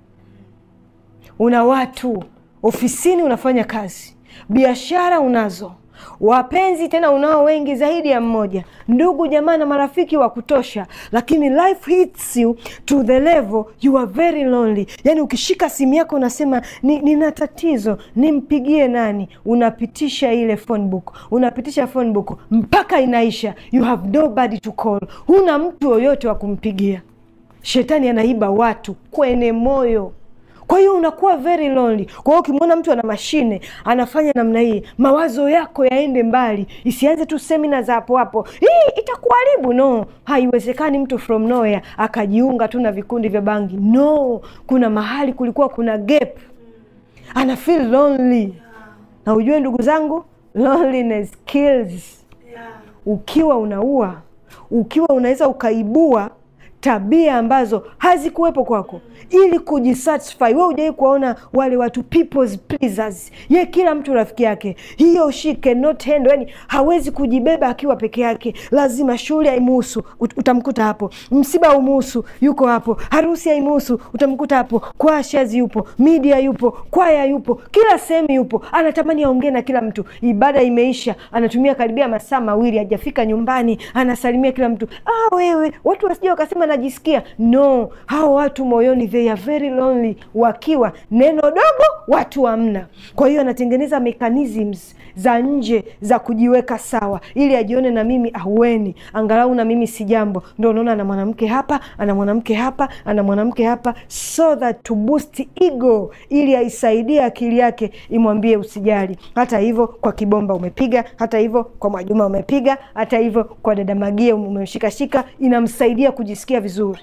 Una watu ofisini, unafanya kazi, biashara unazo, wapenzi tena unao wengi zaidi ya mmoja, ndugu jamaa na marafiki wa kutosha, lakini life hits you to the level you are very lonely. Yani ukishika simu yako unasema nina ni tatizo, nimpigie nani? Unapitisha ile phone book, unapitisha phone book mpaka inaisha, you have nobody to call, huna mtu yoyote wa kumpigia. Shetani anaiba watu kwenye moyo kwa hiyo unakuwa very lonely. Kwa hiyo ukimwona mtu ana mashine anafanya namna hii, mawazo yako yaende mbali, isianze tu semina za hapo hapo, hii itakuharibu. No, haiwezekani mtu from nowhere akajiunga tu na vikundi vya bangi. No, kuna mahali kulikuwa kuna gap, ana feel lonely. Na ujue ndugu zangu, loneliness kills ukiwa unaua ukiwa unaweza ukaibua tabia ambazo hazikuwepo kwako ili kujisatisfy. We hujawai kuwaona wale watu people's pleasers, ye kila mtu rafiki yake, hiyo she cannot handle, yani hawezi kujibeba akiwa peke yake, lazima shule haimuhusu, ut- utamkuta hapo, msiba haumuhusu, yuko hapo, harusi haimuhusu, utamkuta hapo, kwashazi yupo, media yupo, kwaya yupo, kila sehemu yupo, anatamani aongee na kila mtu. Ibada imeisha, anatumia karibia masaa mawili hajafika nyumbani, anasalimia kila mtu. Ah, wewe watu wasija wakasema najisikia. No, hao watu moyoni they are very lonely, wakiwa neno dogo watu hamna. Kwa hiyo anatengeneza mechanisms za nje za kujiweka sawa, ili ajione na mimi ahueni, angalau na mimi si jambo. Ndo unaona ana mwanamke hapa, ana mwanamke hapa, ana mwanamke hapa, so that to boost ego, ili aisaidie akili yake imwambie usijali. Hata hivyo kwa Kibomba umepiga, hata hivyo kwa Mwajuma umepiga, hata hivyo kwa dada Magia umeshikashika, inamsaidia kujisikia vizuri.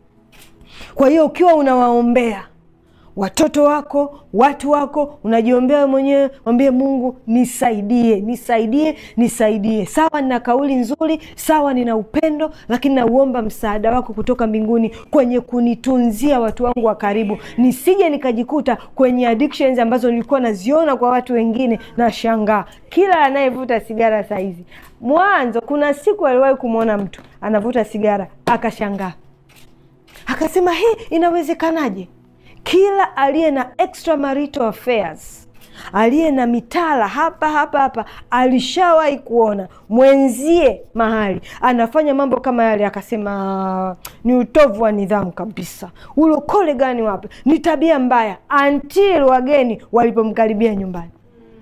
Kwa hiyo ukiwa unawaombea watoto wako, watu wako, unajiombea wewe mwenyewe, mwambie Mungu, nisaidie, nisaidie, nisaidie. Sawa, nina kauli nzuri, sawa, nina upendo, lakini nauomba msaada wako kutoka mbinguni kwenye kunitunzia watu wangu wa karibu, nisije nikajikuta kwenye addictions ambazo nilikuwa naziona kwa watu wengine. Na shangaa kila anayevuta sigara saizi, mwanzo kuna siku aliwahi kumwona mtu anavuta sigara akashangaa, akasema hii inawezekanaje? Kila aliye na extramarital affairs, aliye na mitala hapa hapa hapa, alishawahi kuona mwenzie mahali anafanya mambo kama yale, akasema ni utovu wa nidhamu kabisa. Ulokole gani wapi? Ni tabia mbaya, until wageni walipomkaribia nyumbani.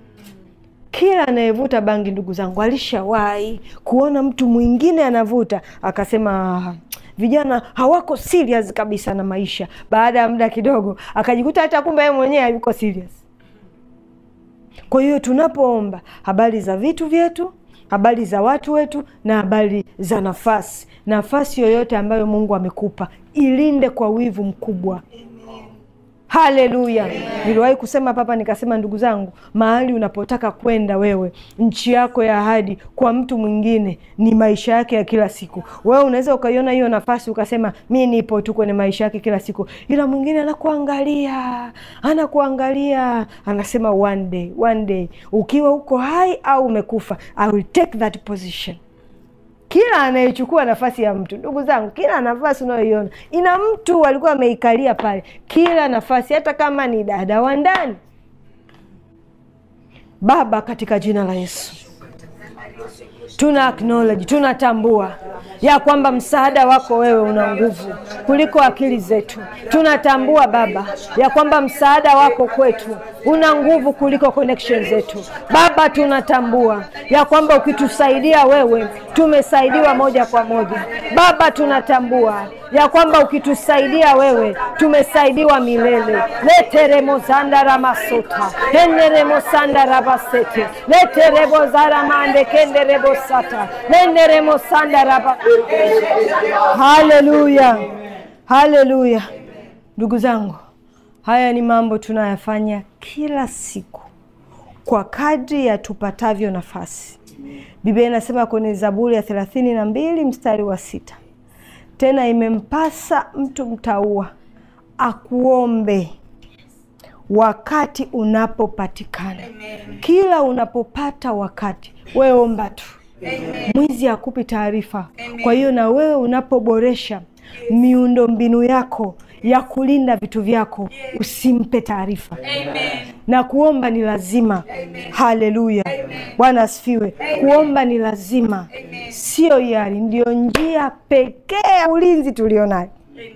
Kila anayevuta bangi, ndugu zangu, alishawahi kuona mtu mwingine anavuta, akasema vijana hawako serious kabisa na maisha. Baada ya muda kidogo, akajikuta hata kumbe yeye mwenyewe hayuko serious. Kwa hiyo tunapoomba habari za vitu vyetu, habari za watu wetu, na habari za nafasi, nafasi yoyote ambayo Mungu amekupa ilinde kwa wivu mkubwa. Haleluya! Niliwahi kusema papa, nikasema ndugu zangu, mahali unapotaka kwenda wewe, nchi yako ya ahadi kwa mtu mwingine ni maisha yake ya kila siku. Wewe unaweza ukaiona hiyo nafasi ukasema mi nipo tu kwenye maisha yake kila siku, ila mwingine anakuangalia, anakuangalia, anasema one day, one day, ukiwa uko hai au umekufa, I will take that position kila anayechukua nafasi ya mtu, ndugu zangu, kila nafasi unayoiona ina mtu alikuwa ameikalia pale. Kila nafasi, hata kama ni dada wa ndani. Baba, katika jina la Yesu tuna acknowledge, tunatambua ya kwamba msaada wako wewe una nguvu kuliko akili zetu. Tunatambua Baba ya kwamba msaada wako kwetu una nguvu kuliko connection zetu. Baba, tunatambua ya kwamba ukitusaidia wewe tumesaidiwa moja kwa moja. Baba, tunatambua ya kwamba ukitusaidia wewe tumesaidiwa milele. leteremozanda ramasota eneremosanda rabasete leterebozaramande kenderebosata lenderemosanda raba haleluya haleluya ndugu zangu haya ni mambo tunayafanya kila siku kwa kadri ya tupatavyo nafasi biblia inasema kwenye zaburi ya thelathini na mbili mstari wa sita tena imempasa mtu mtaua akuombe wakati unapopatikana. Kila unapopata wakati, wewe omba tu. Mwizi hakupi taarifa. Kwa hiyo na wewe unapoboresha miundo mbinu yako ya kulinda vitu vyako, usimpe taarifa na kuomba ni lazima. Haleluya, Bwana asifiwe. Kuomba ni lazima, sio hiari, ndiyo njia pekee ya ulinzi tulionayo.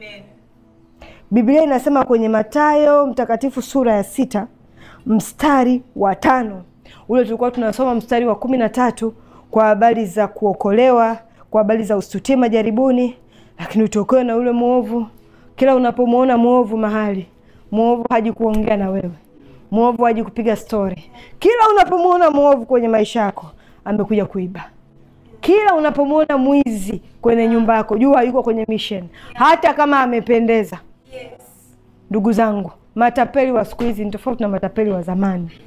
Biblia inasema kwenye Mathayo mtakatifu sura ya sita mstari wa tano ule tulikuwa tunasoma mstari wa kumi na tatu kwa habari za kuokolewa, kwa habari za usitie majaribuni, lakini utokewe na ule mwovu. Kila unapomwona mwovu mahali, mwovu haji kuongea na wewe, mwovu haji kupiga stori. Kila unapomwona mwovu kwenye maisha yako, amekuja kuiba. Kila unapomwona mwizi kwenye nyumba yako, jua yuko kwenye mission, hata kama amependeza. Ndugu zangu, matapeli wa siku hizi ni tofauti na matapeli wa zamani.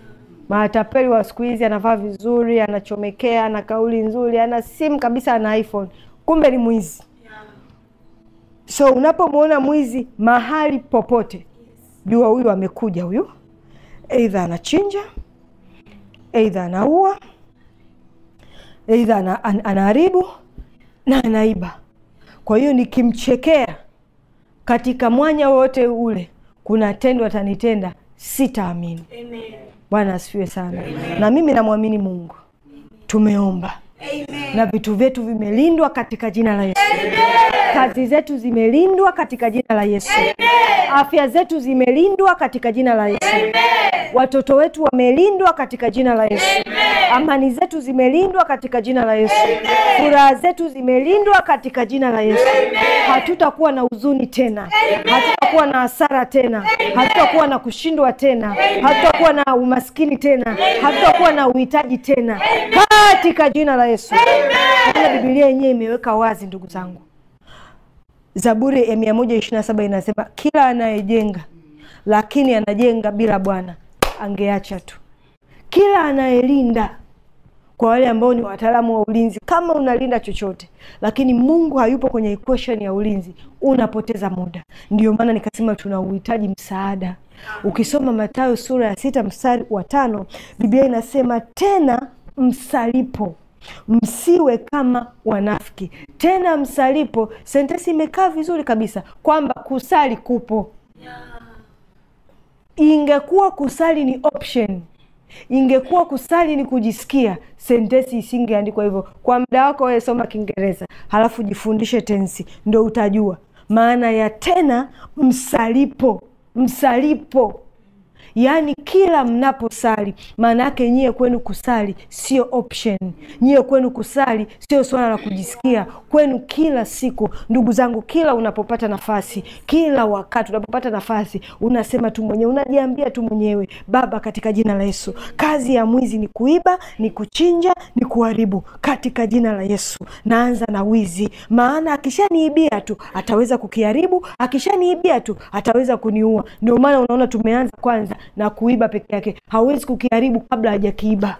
Matapeli wa siku hizi anavaa vizuri, anachomekea, ana kauli nzuri, ana simu kabisa, ana iPhone, kumbe ni mwizi. So unapomwona mwizi mahali popote, jua huyu amekuja, huyu eidha anachinja, eidha anaua, eidha ana, an, anaharibu na anaiba. Kwa hiyo nikimchekea katika mwanya wote ule, kuna tendo atanitenda, sitaamini. Bwana asifiwe sana. Na mimi namwamini Mungu, tumeomba na vitu vyetu vimelindwa katika jina la Yesu. Kazi zetu zimelindwa katika jina la Yesu. Afya zetu zimelindwa katika jina la Yesu. Watoto wetu wamelindwa katika jina la Yesu. Amani zetu zimelindwa katika jina la Yesu. Furaha zetu zimelindwa katika jina la Yesu. Hatutakuwa na huzuni tena, hatutakuwa na hasara tena, hatutakuwa na kushindwa tena, hatutakuwa na umaskini tena, hatutakuwa na uhitaji tena katika jina la Yesu. Maana Biblia yenyewe imeweka wazi, ndugu zangu. Zaburi ya mia moja ishirini na saba inasema kila anayejenga lakini anajenga bila Bwana angeacha tu. Kila anayelinda, kwa wale ambao ni wataalamu wa ulinzi, kama unalinda chochote lakini Mungu hayupo kwenye equation ya ulinzi, unapoteza muda. Ndio maana nikasema tuna uhitaji msaada. Ukisoma Mathayo sura ya sita mstari wa tano Biblia inasema tena msalipo msiwe kama wanafiki. Tena msalipo, sentensi imekaa vizuri kabisa kwamba kusali kupo. Ingekuwa kusali ni option, ingekuwa kusali ni kujisikia, sentensi isingeandikwa hivyo. Kwa muda wako wewe soma Kiingereza halafu jifundishe tensi, ndo utajua maana ya tena msalipo. Msalipo yaani kila mnaposali, maana yake nyie kwenu kusali sio option, nyie kwenu kusali sio swala la kujisikia, kwenu kila siku. Ndugu zangu, kila unapopata nafasi, kila wakati unapopata nafasi, unasema tu mwenyewe, unajiambia tu mwenyewe, Baba, katika jina la Yesu, kazi ya mwizi ni kuiba, ni kuchinja, ni kuharibu. Katika jina la Yesu naanza na wizi, maana akishaniibia tu ataweza kukiharibu, akishaniibia tu ataweza kuniua. Ndio maana unaona tumeanza kwanza na kuiba peke yake, hawezi kukiharibu kabla hajakiiba.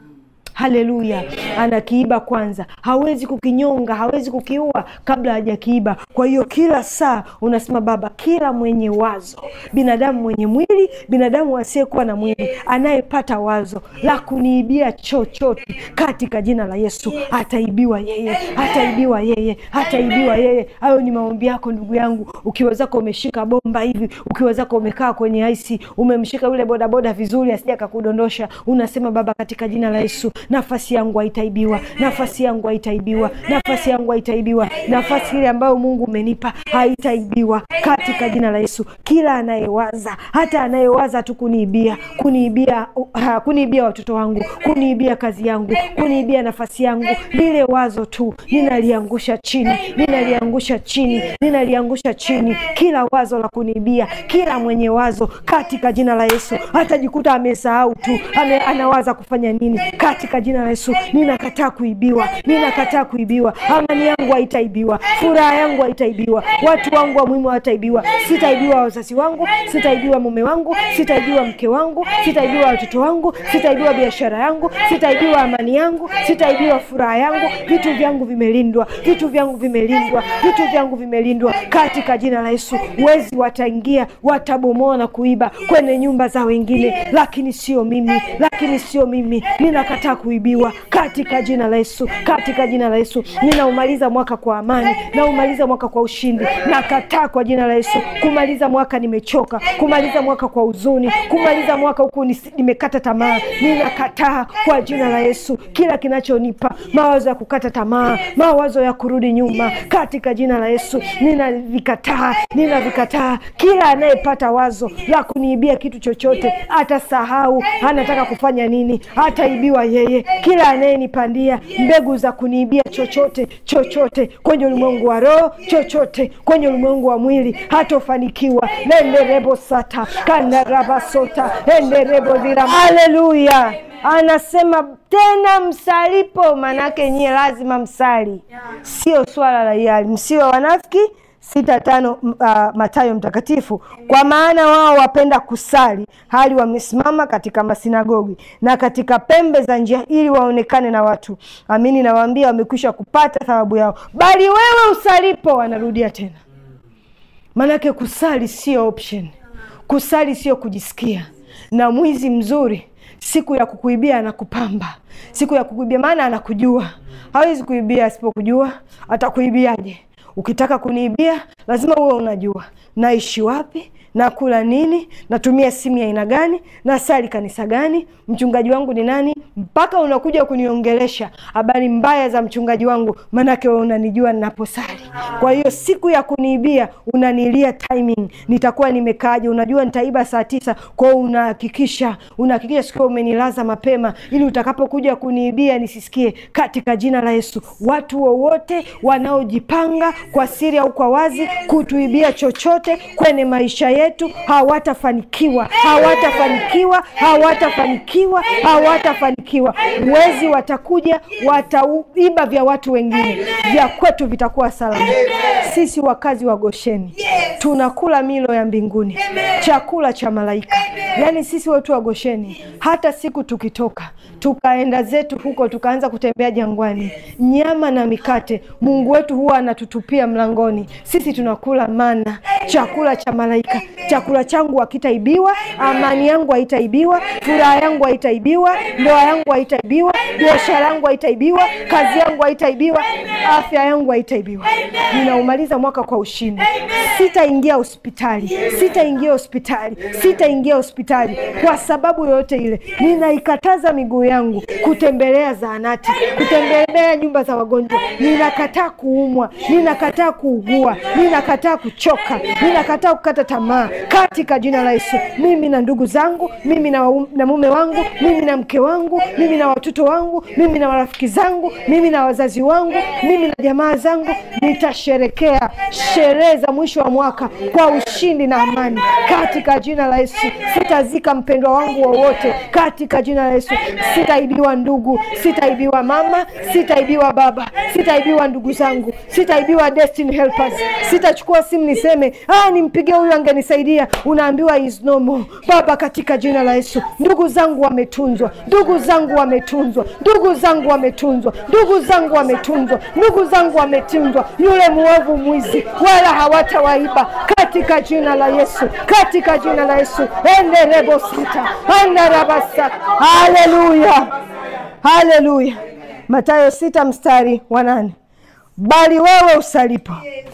Haleluya! Anakiiba kwanza, hawezi kukinyonga, hawezi kukiua kabla hajakiiba. Kwa hiyo kila saa unasema Baba, kila mwenye wazo, binadamu mwenye mwili, binadamu asiyekuwa na mwili, anayepata wazo la kuniibia chochote, katika jina la Yesu ataibiwa yeye, ataibiwa yeye, ataibiwa yeye. Hayo ni maombi yako ndugu yangu, ukiwezako umeshika bomba hivi, ukiwezako umekaa kwenye aisi, umemshika yule bodaboda vizuri, asija akakudondosha, unasema Baba, katika jina la Yesu nafasi yangu haitaibiwa, nafasi yangu haitaibiwa, nafasi yangu haitaibiwa, nafasi ile ambayo Mungu umenipa haitaibiwa katika jina la Yesu. Kila anayewaza hata anayewaza tu kuniibia, kuniibia, uh, kuniibia watoto wangu, kuniibia kazi yangu, kuniibia nafasi yangu, lile wazo tu ninaliangusha chini, ninaliangusha chini, ninaliangusha chini, kila wazo la kuniibia, kila mwenye wazo katika jina la Yesu atajikuta amesahau tu ame, anawaza kufanya nini katika jina la Yesu ninakataa kuibiwa, ninakataa kuibiwa. Amani yangu haitaibiwa, furaha yangu haitaibiwa, watu wangu wa muhimu hawataibiwa. Sitaibiwa wazazi wangu, sitaibiwa mume wangu, sitaibiwa mke wangu, sitaibiwa watoto wangu, sitaibiwa biashara yangu, sitaibiwa amani yangu, sitaibiwa furaha yangu. Vitu vyangu vimelindwa, vitu vyangu vimelindwa, vitu vyangu vimelindwa katika jina la Yesu. Wezi wataingia, watabomoa na kuiba kwenye nyumba za wengine, lakini sio mimi, lakini sio mimi. Ninakataa kuibiwa katika jina la Yesu, katika jina la Yesu. Ninaumaliza mwaka kwa amani, naumaliza mwaka kwa ushindi. Nakataa kwa jina la Yesu kumaliza mwaka nimechoka, kumaliza mwaka kwa huzuni, kumaliza mwaka huku nimekata tamaa. Ninakataa kwa jina la Yesu kila kinachonipa mawazo ya kukata tamaa, mawazo ya kurudi nyuma, katika jina la Yesu ninavikataa, ninavikataa. Kila anayepata wazo la kuniibia kitu chochote, atasahau anataka kufanya nini, ataibiwa yeye. Kila anayenipandia mbegu za kuniibia chochote chochote kwenye ulimwengu wa roho, chochote kwenye ulimwengu wa mwili, hatofanikiwa. nenderebo sata kandarabasota enderebo dhira. Haleluya! Anasema tena msalipo, manake nyie lazima msali, sio swala la hiari. Msiwe wanafiki, sita tano m- ah, Mathayo mtakatifu, kwa maana wao wapenda kusali hali wamesimama katika masinagogi na katika pembe za njia, ili waonekane na watu. Amini nawaambia, wamekwisha kupata thawabu yao. Bali wewe usalipo, anarudia tena Maanake kusali sio option, kusali sio kujisikia. Na mwizi mzuri siku ya kukuibia anakupamba, siku ya kukuibia, maana anakujua. Hawezi kuibia asipokujua. Atakuibiaje? Ukitaka kuniibia lazima uwe unajua naishi wapi, nakula nini, natumia simu ya aina gani, nasali kanisa gani, mchungaji wangu ni nani, mpaka unakuja kuniongelesha habari mbaya za mchungaji wangu, maanake wewe unanijua ninaposali. Kwa hiyo siku ya kuniibia unanilia timing, nitakuwa nimekaaje? Unajua nitaiba saa tisa, kwa hiyo unahakikisha unahakikisha siku hiyo umenilaza mapema, ili utakapokuja kuniibia nisisikie, katika jina la Yesu. Watu wowote wanaojipanga kwa siri au kwa wazi kutuibia chochote kwenye maisha yetu hawatafanikiwa, hawatafanikiwa, hawatafanikiwa, hawatafanikiwa. Wezi watakuja, wataiba vya watu wengine, vya kwetu vitakuwa salama. Sisi wakazi wa Gosheni tunakula milo ya mbinguni, chakula cha malaika. Yaani sisi watu wa Gosheni, hata siku tukitoka tukaenda zetu huko tukaanza kutembea jangwani, nyama na mikate Mungu wetu huwa anatutupia mlangoni. Sisi tunakula mana, chakula cha malaika. Chakula changu hakitaibiwa, amani yangu haitaibiwa, furaha yangu haitaibiwa, ndoa yangu haitaibiwa, biashara yangu haitaibiwa, kazi yangu haitaibiwa, afya yangu haitaibiwa. Ninaumaliza mwaka kwa ushindi. Sitaingia hospitali, sitaingia hospitali, sitaingia hospitali kwa sababu yoyote ile. Ninaikataza miguu yangu kutembelea zahanati, kutembelea nyumba za wagonjwa. Ninakataa kuumwa, ninakataa kuugua, ninakataa kuchoka, ninakataa kukata tamaa katika jina la Yesu. Mimi na ndugu zangu, mimi na, waum- na mume wangu, mimi na mke wangu, mimi na watoto wangu, mimi na marafiki zangu, mimi na wazazi wangu, mimi na jamaa zangu, nitasherekea sherehe za mwisho wa mwaka kwa ushindi na amani katika jina la Yesu. Sitazika mpendwa wangu wowote katika jina la Yesu. Sitaibiwa ndugu, sitaibiwa mama, sitaibiwa baba, sitaibiwa ndugu zangu, sitaibiwa destiny helpers. Sitachukua simu niseme ah, nimpigie huyu angenisaidia. Unaambiwa is no more. Baba, katika jina la Yesu, ndugu zangu wametunzwa, ndugu zangu wametunzwa, ndugu zangu wametunzwa, ndugu zangu wametunzwa, ndugu zangu wametunzwa. Yule muovu mwizi wala hawatawaiba katika jina la Yesu, katika jina la Yesu. enderebo sita andarabasa. Haleluya, haleluya. Mathayo sita mstari wa nane bali wewe usalipo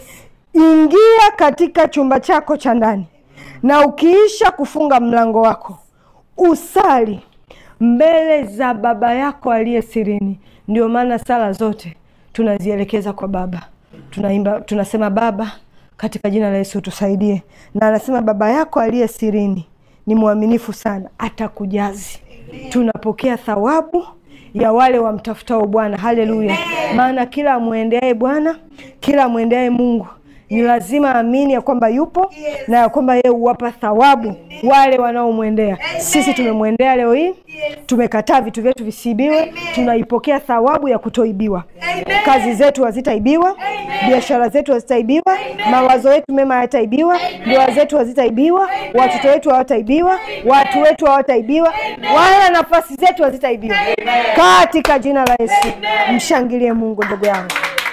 ingia katika chumba chako cha ndani, na ukiisha kufunga mlango wako usali mbele za Baba yako aliye sirini. Ndio maana sala zote tunazielekeza kwa Baba, tunaimba tunasema, Baba katika jina la Yesu tusaidie. Na anasema Baba yako aliye sirini ni mwaminifu sana, atakujazi. Tunapokea thawabu ya wale wamtafutao Bwana. Haleluya! Maana kila amwendeaye Bwana, kila amwendeaye Mungu ni lazima amini ya kwamba yupo na ya kwamba yeye huwapa thawabu wale wanaomwendea. Sisi tumemwendea leo hii, tumekataa vitu vyetu visiibiwe, tunaipokea thawabu ya kutoibiwa. Kazi zetu hazitaibiwa, biashara zetu hazitaibiwa, mawazo yetu mema hayataibiwa, ndoa zetu hazitaibiwa, watoto wetu hawataibiwa, watu wetu hawataibiwa, wala nafasi zetu hazitaibiwa, katika jina la Yesu. Mshangilie Mungu ndugu yangu.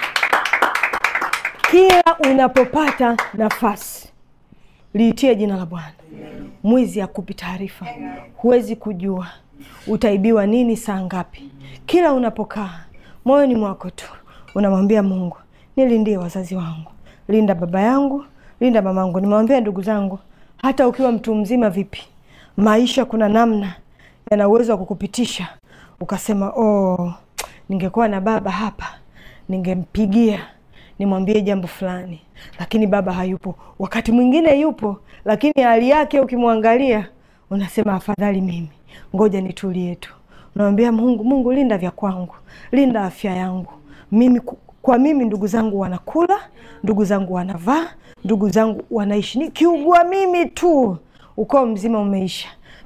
Kila unapopata nafasi liitie jina la Bwana. Mwizi hakupi taarifa, huwezi kujua utaibiwa nini saa ngapi. Kila unapokaa moyoni mwako tu unamwambia Mungu, nilindie wazazi wangu, linda baba yangu, linda mamangu. Nimewambia ndugu zangu, hata ukiwa mtu mzima vipi, maisha kuna namna yana uwezo wa kukupitisha ukasema, oh, ningekuwa na baba hapa ningempigia nimwambie jambo fulani, lakini baba hayupo. Wakati mwingine yupo, lakini hali yake ukimwangalia unasema afadhali mimi, ngoja nitulie tu. Unamwambia Mungu, Mungu linda vya kwangu, linda afya yangu mimi. Kwa mimi ndugu zangu wanakula, ndugu zangu wanavaa, ndugu zangu wanaishi. Nikiugua mimi tu ukoo mzima umeisha.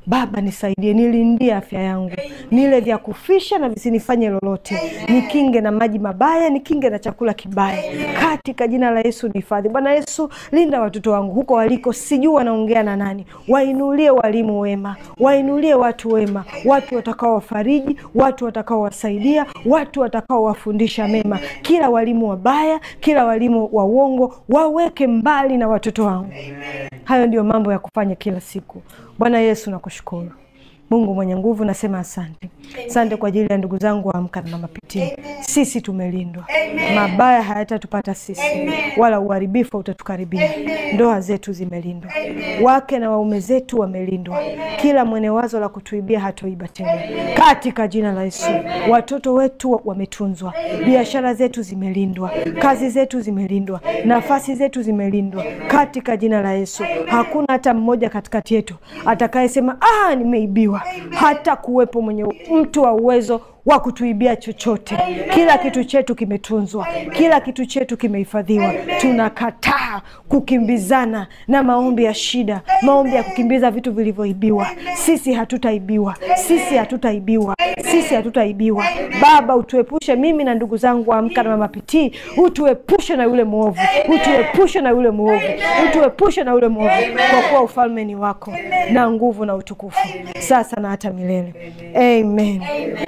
Baba nisaidie, nilindie afya yangu, nile vya kufisha na visinifanye lolote, nikinge na maji mabaya, nikinge na chakula kibaya, katika jina la Yesu nihifadhi. Bwana Yesu, linda watoto wangu huko waliko, sijui wanaongea na nani, wainulie walimu wema, wainulie watu wema, watu watakao wafariji, watu watakao wasaidia, watu watakao wafundisha mema. Kila walimu wabaya, kila walimu wa uongo waweke mbali na watoto wangu. Hayo ndio mambo ya kufanya kila siku. Bwana Yesu, nakushukuru Mungu mwenye nguvu, nasema asante. Asante kwa ajili ya ndugu zangu wa Amka na Mama Pitii. Sisi tumelindwa, mabaya hayatatupata sisi, wala uharibifu hautatukaribia. Ndoa zetu zimelindwa, wake na waume zetu wamelindwa, kila mwenye wazo la kutuibia hatoiba tena, katika jina la Yesu. Watoto wetu wametunzwa, biashara zetu zimelindwa, kazi zetu zimelindwa, nafasi zetu zimelindwa, katika jina la Yesu. Hakuna hata mmoja katikati yetu atakayesema ah, nimeibiwa hata kuwepo mwenye mtu wa uwezo wa kutuibia chochote. Kila kitu chetu kimetunzwa, kila kitu chetu kimehifadhiwa. Tunakataa kukimbizana na maombi ya shida, maombi ya kukimbiza vitu vilivyoibiwa. Sisi hatutaibiwa, sisi hatutaibiwa, sisi hatutaibiwa. Baba, utuepushe mimi na ndugu zangu wa Amka na Mama Pitii, utuepushe na yule mwovu, utuepushe na yule mwovu, utuepushe na yule mwovu, kwa kuwa ufalme ni wako na nguvu na utukufu sasa na hata milele. Amen.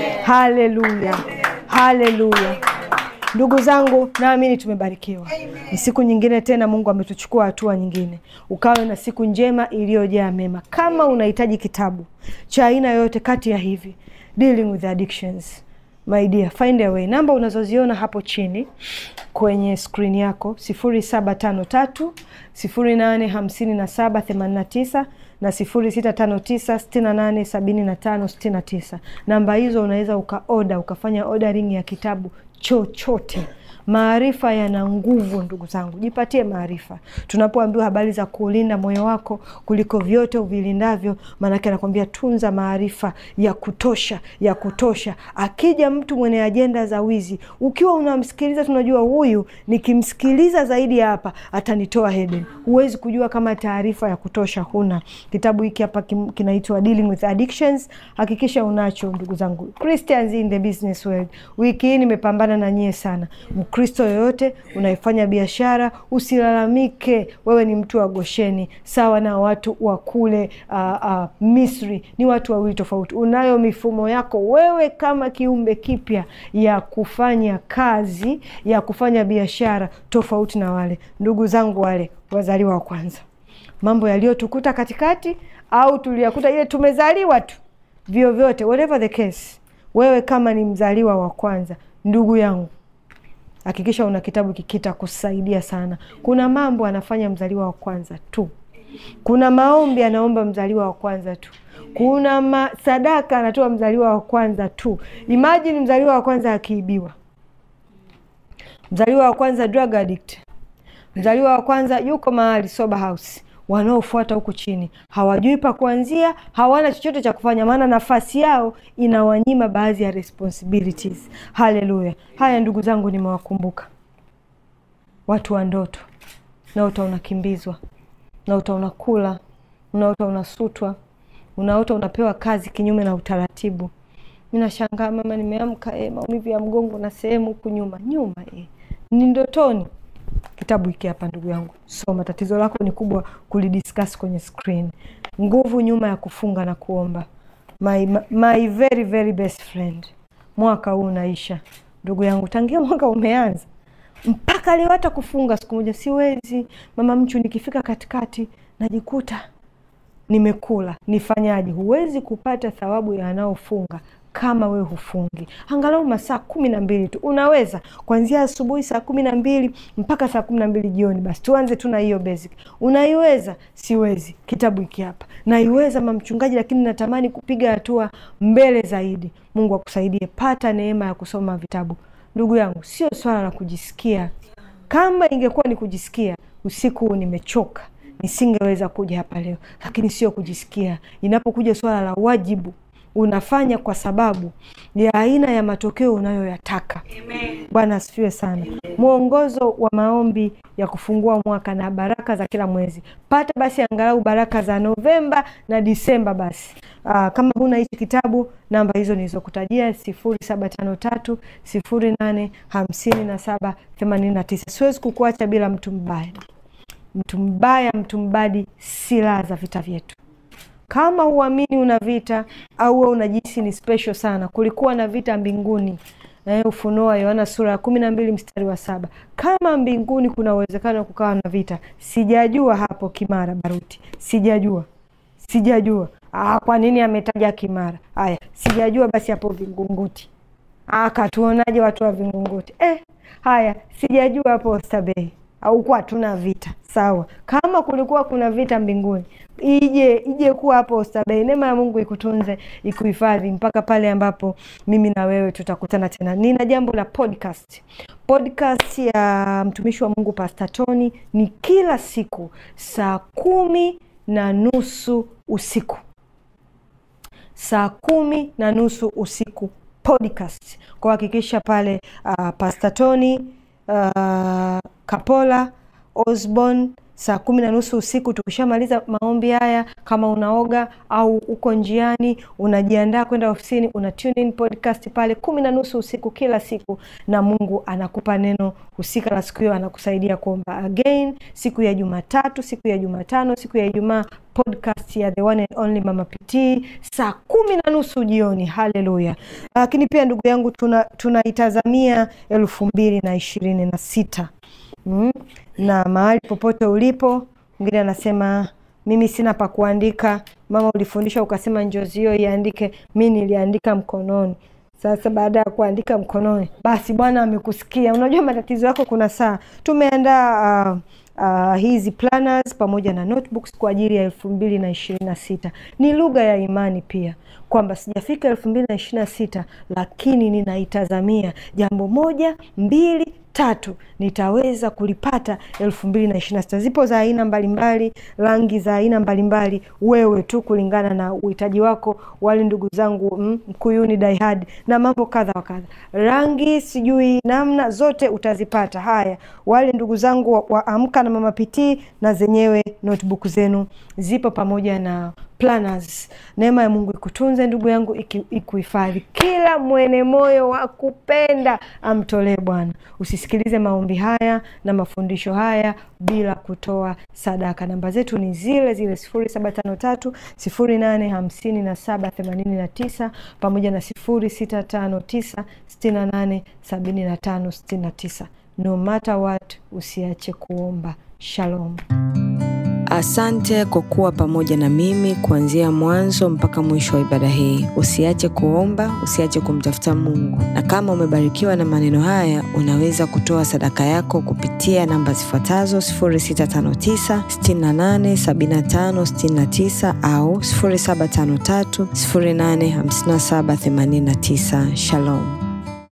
Haleluya, haleluya. Ndugu zangu, naamini tumebarikiwa. Ni siku nyingine tena, Mungu ametuchukua hatua nyingine. Ukawe na siku njema iliyojaa mema. Kama unahitaji kitabu cha aina yoyote kati ya hivi, dealing with addictions, my dear, find a way. Namba unazoziona hapo chini kwenye skrini yako sifuri saba tano tatu sifuri nane hamsini na saba themanini na tisa na sifuri sita tano tisa sitini na nane sabini na tano sitini na tisa. Namba hizo unaweza ukaoda ukafanya ordering ya kitabu chochote. Maarifa yana nguvu, ndugu zangu, jipatie maarifa. Tunapoambiwa habari za kuulinda moyo wako kuliko vyote uvilindavyo, maanake anakwambia tunza maarifa ya kutosha, ya kutosha. Akija mtu mwenye ajenda za wizi, ukiwa unamsikiliza, tunajua huyu nikimsikiliza zaidi ya hapa atanitoa Eden. Huwezi kujua kama taarifa ya kutosha huna. Kitabu hiki hapa kinaitwa Dealing with Addictions. Hakikisha unacho, ndugu zangu. Christians in the business world, wiki hii nimepambana na nyie sana. Mkristo yoyote unaifanya biashara, usilalamike. Wewe ni mtu wa Gosheni sawa na watu wa kule uh, uh, Misri. Ni watu wawili tofauti. Unayo mifumo yako wewe kama kiumbe kipya ya kufanya kazi, ya kufanya biashara tofauti na wale ndugu zangu wale wazaliwa wa kwanza. Mambo yaliyotukuta katikati au tuliyakuta ile tumezaliwa tu, vyovyote, whatever the case, wewe kama ni mzaliwa wa kwanza, ndugu yangu hakikisha una kitabu kikita kusaidia sana. Kuna mambo anafanya mzaliwa wa kwanza tu, kuna maombi anaomba mzaliwa wa kwanza tu, kuna ma sadaka anatoa mzaliwa wa kwanza tu. Imagine mzaliwa wa kwanza akiibiwa, mzaliwa wa kwanza drug addict, mzaliwa wa kwanza yuko mahali sober house wanaofuata huku chini hawajui pa kuanzia, hawana chochote cha kufanya, maana nafasi yao inawanyima baadhi ya responsibilities. Haleluya! Haya ndugu zangu, nimewakumbuka watu wa ndoto. Unaota unakimbizwa, unaota unakula, unaota unasutwa, unaota unapewa kazi kinyume na utaratibu. Mi nashangaa mama, nimeamka eh, maumivu ya mgongo na sehemu huku nyuma nyuma, eh, ni ndotoni Kitabu hiki hapa ndugu yangu, soma. Tatizo lako ni kubwa kulidiscuss kwenye screen. Nguvu nyuma ya kufunga na kuomba. My, my very very best friend. Mwaka huu unaisha ndugu yangu, tangia mwaka umeanza mpaka leo, hata kufunga siku moja siwezi. Mama Mchu, nikifika katikati najikuta nimekula, nifanyaje? Huwezi kupata thawabu ya wanaofunga kama wewe hufungi angalau masaa kumi na mbili tu, unaweza kuanzia asubuhi saa kumi na mbili mpaka saa kumi na mbili jioni. Basi tuanze tu na hiyo basic. Unaiweza? Siwezi. Kitabu hiki hapa naiweza mamchungaji, lakini natamani kupiga hatua mbele zaidi. Mungu akusaidie, pata neema ya kusoma vitabu. Ndugu yangu, sio swala la kujisikia. Kama ingekuwa ni kujisikia, usiku huu nimechoka, nisingeweza kuja hapa leo, lakini sio kujisikia. Inapokuja swala la wajibu unafanya kwa sababu ya aina ya matokeo unayoyataka. Bwana asifiwe sana. Mwongozo wa maombi ya kufungua mwaka na baraka za kila mwezi, pata basi angalau baraka za Novemba na Disemba. Basi aa, kama huna hichi kitabu, namba hizo nilizokutajia sifuri saba tano tatu sifuri nane hamsini na saba themanini na tisa. Siwezi kukuacha bila mtu mbaya. Mtu mbaya, mtu mbadi, silaha za vita vyetu. Kama huamini una vita au wewe unajihisi ni special sana, kulikuwa na vita mbinguni. Eh, Ufunuo wa Yohana sura ya kumi na mbili mstari wa saba. Kama mbinguni kuna uwezekano wa kukawa na vita, sijajua hapo Kimara Baruti, sijajua sijajua. Ah, kwa nini ametaja Kimara? Haya, sijajua basi hapo Vingunguti. Ah, katuonaje watu wa Vingunguti? Eh, haya, sijajua hapo Oysterbay au kuwa hatuna vita sawa. Kama kulikuwa kuna vita mbinguni, ije ije kuwa hapo Oysterbay. Neema ya Mungu ikutunze ikuhifadhi mpaka pale ambapo mimi na wewe tutakutana tena. Nina jambo la podcast. Podcast ya mtumishi wa Mungu Pastor Tony ni kila siku saa kumi na nusu usiku saa kumi na nusu usiku podcast kwa hakikisha pale uh, Pastor Tony uh, Kapola Osborn saa kumi na nusu usiku. Tukishamaliza maombi haya, kama unaoga au uko njiani unajiandaa kwenda ofisini, una tune in podcast pale kumi na nusu usiku kila siku, na Mungu anakupa neno husika la siku hiyo, anakusaidia kuomba again. Siku ya Jumatatu, siku ya Jumatano, siku ya Ijumaa podcast ya the one and only Mama PT saa kumi na nusu jioni. Haleluya! Lakini pia ndugu yangu, tunaitazamia tuna elfu mbili na ishirini na sita mm. na mahali popote ulipo, mwingine anasema mimi sina pa kuandika. Mama, ulifundisha ukasema njozi hiyo iandike, mi niliandika mkononi. Sasa baada ya kuandika mkononi, basi Bwana amekusikia. Unajua matatizo yako, kuna saa tumeandaa uh, Uh, hizi planners pamoja na notebooks kwa ajili ya elfu mbili na ishirini na sita. Ni lugha ya imani pia kwamba sijafika elfu mbili na ishirini na sita lakini ninaitazamia jambo moja mbili tatu nitaweza kulipata elfu mbili na ishirini na sita. Zipo za aina mbalimbali, rangi za aina mbalimbali, wewe tu kulingana na uhitaji wako. Wale ndugu zangu mm, Mkuyuni Daihad na mambo kadha wa kadha, rangi sijui namna zote utazipata. Haya, wale ndugu zangu wa, wa Amka na Mama Pitii na zenyewe notebook zenu zipo pamoja na planners. Neema ya Mungu ikutunze ndugu yangu, ikuhifadhi. Kila mwene moyo wa kupenda amtolee Bwana. Usisikilize maombi haya na mafundisho haya bila kutoa sadaka. Namba zetu ni zile zile sifuri saba tano tatu sifuri nane hamsini na saba themanini na tisa pamoja na sifuri sita tano tisa sitini na nane sabini na tano sitini na tisa. No matter what, usiache kuomba. Shalom. Asante kwa kuwa pamoja na mimi kuanzia mwanzo mpaka mwisho wa ibada hii. Usiache kuomba, usiache kumtafuta Mungu. Na kama umebarikiwa na maneno haya, unaweza kutoa sadaka yako kupitia namba zifuatazo 0659 68 75 69 au 0753 085789. Shalom.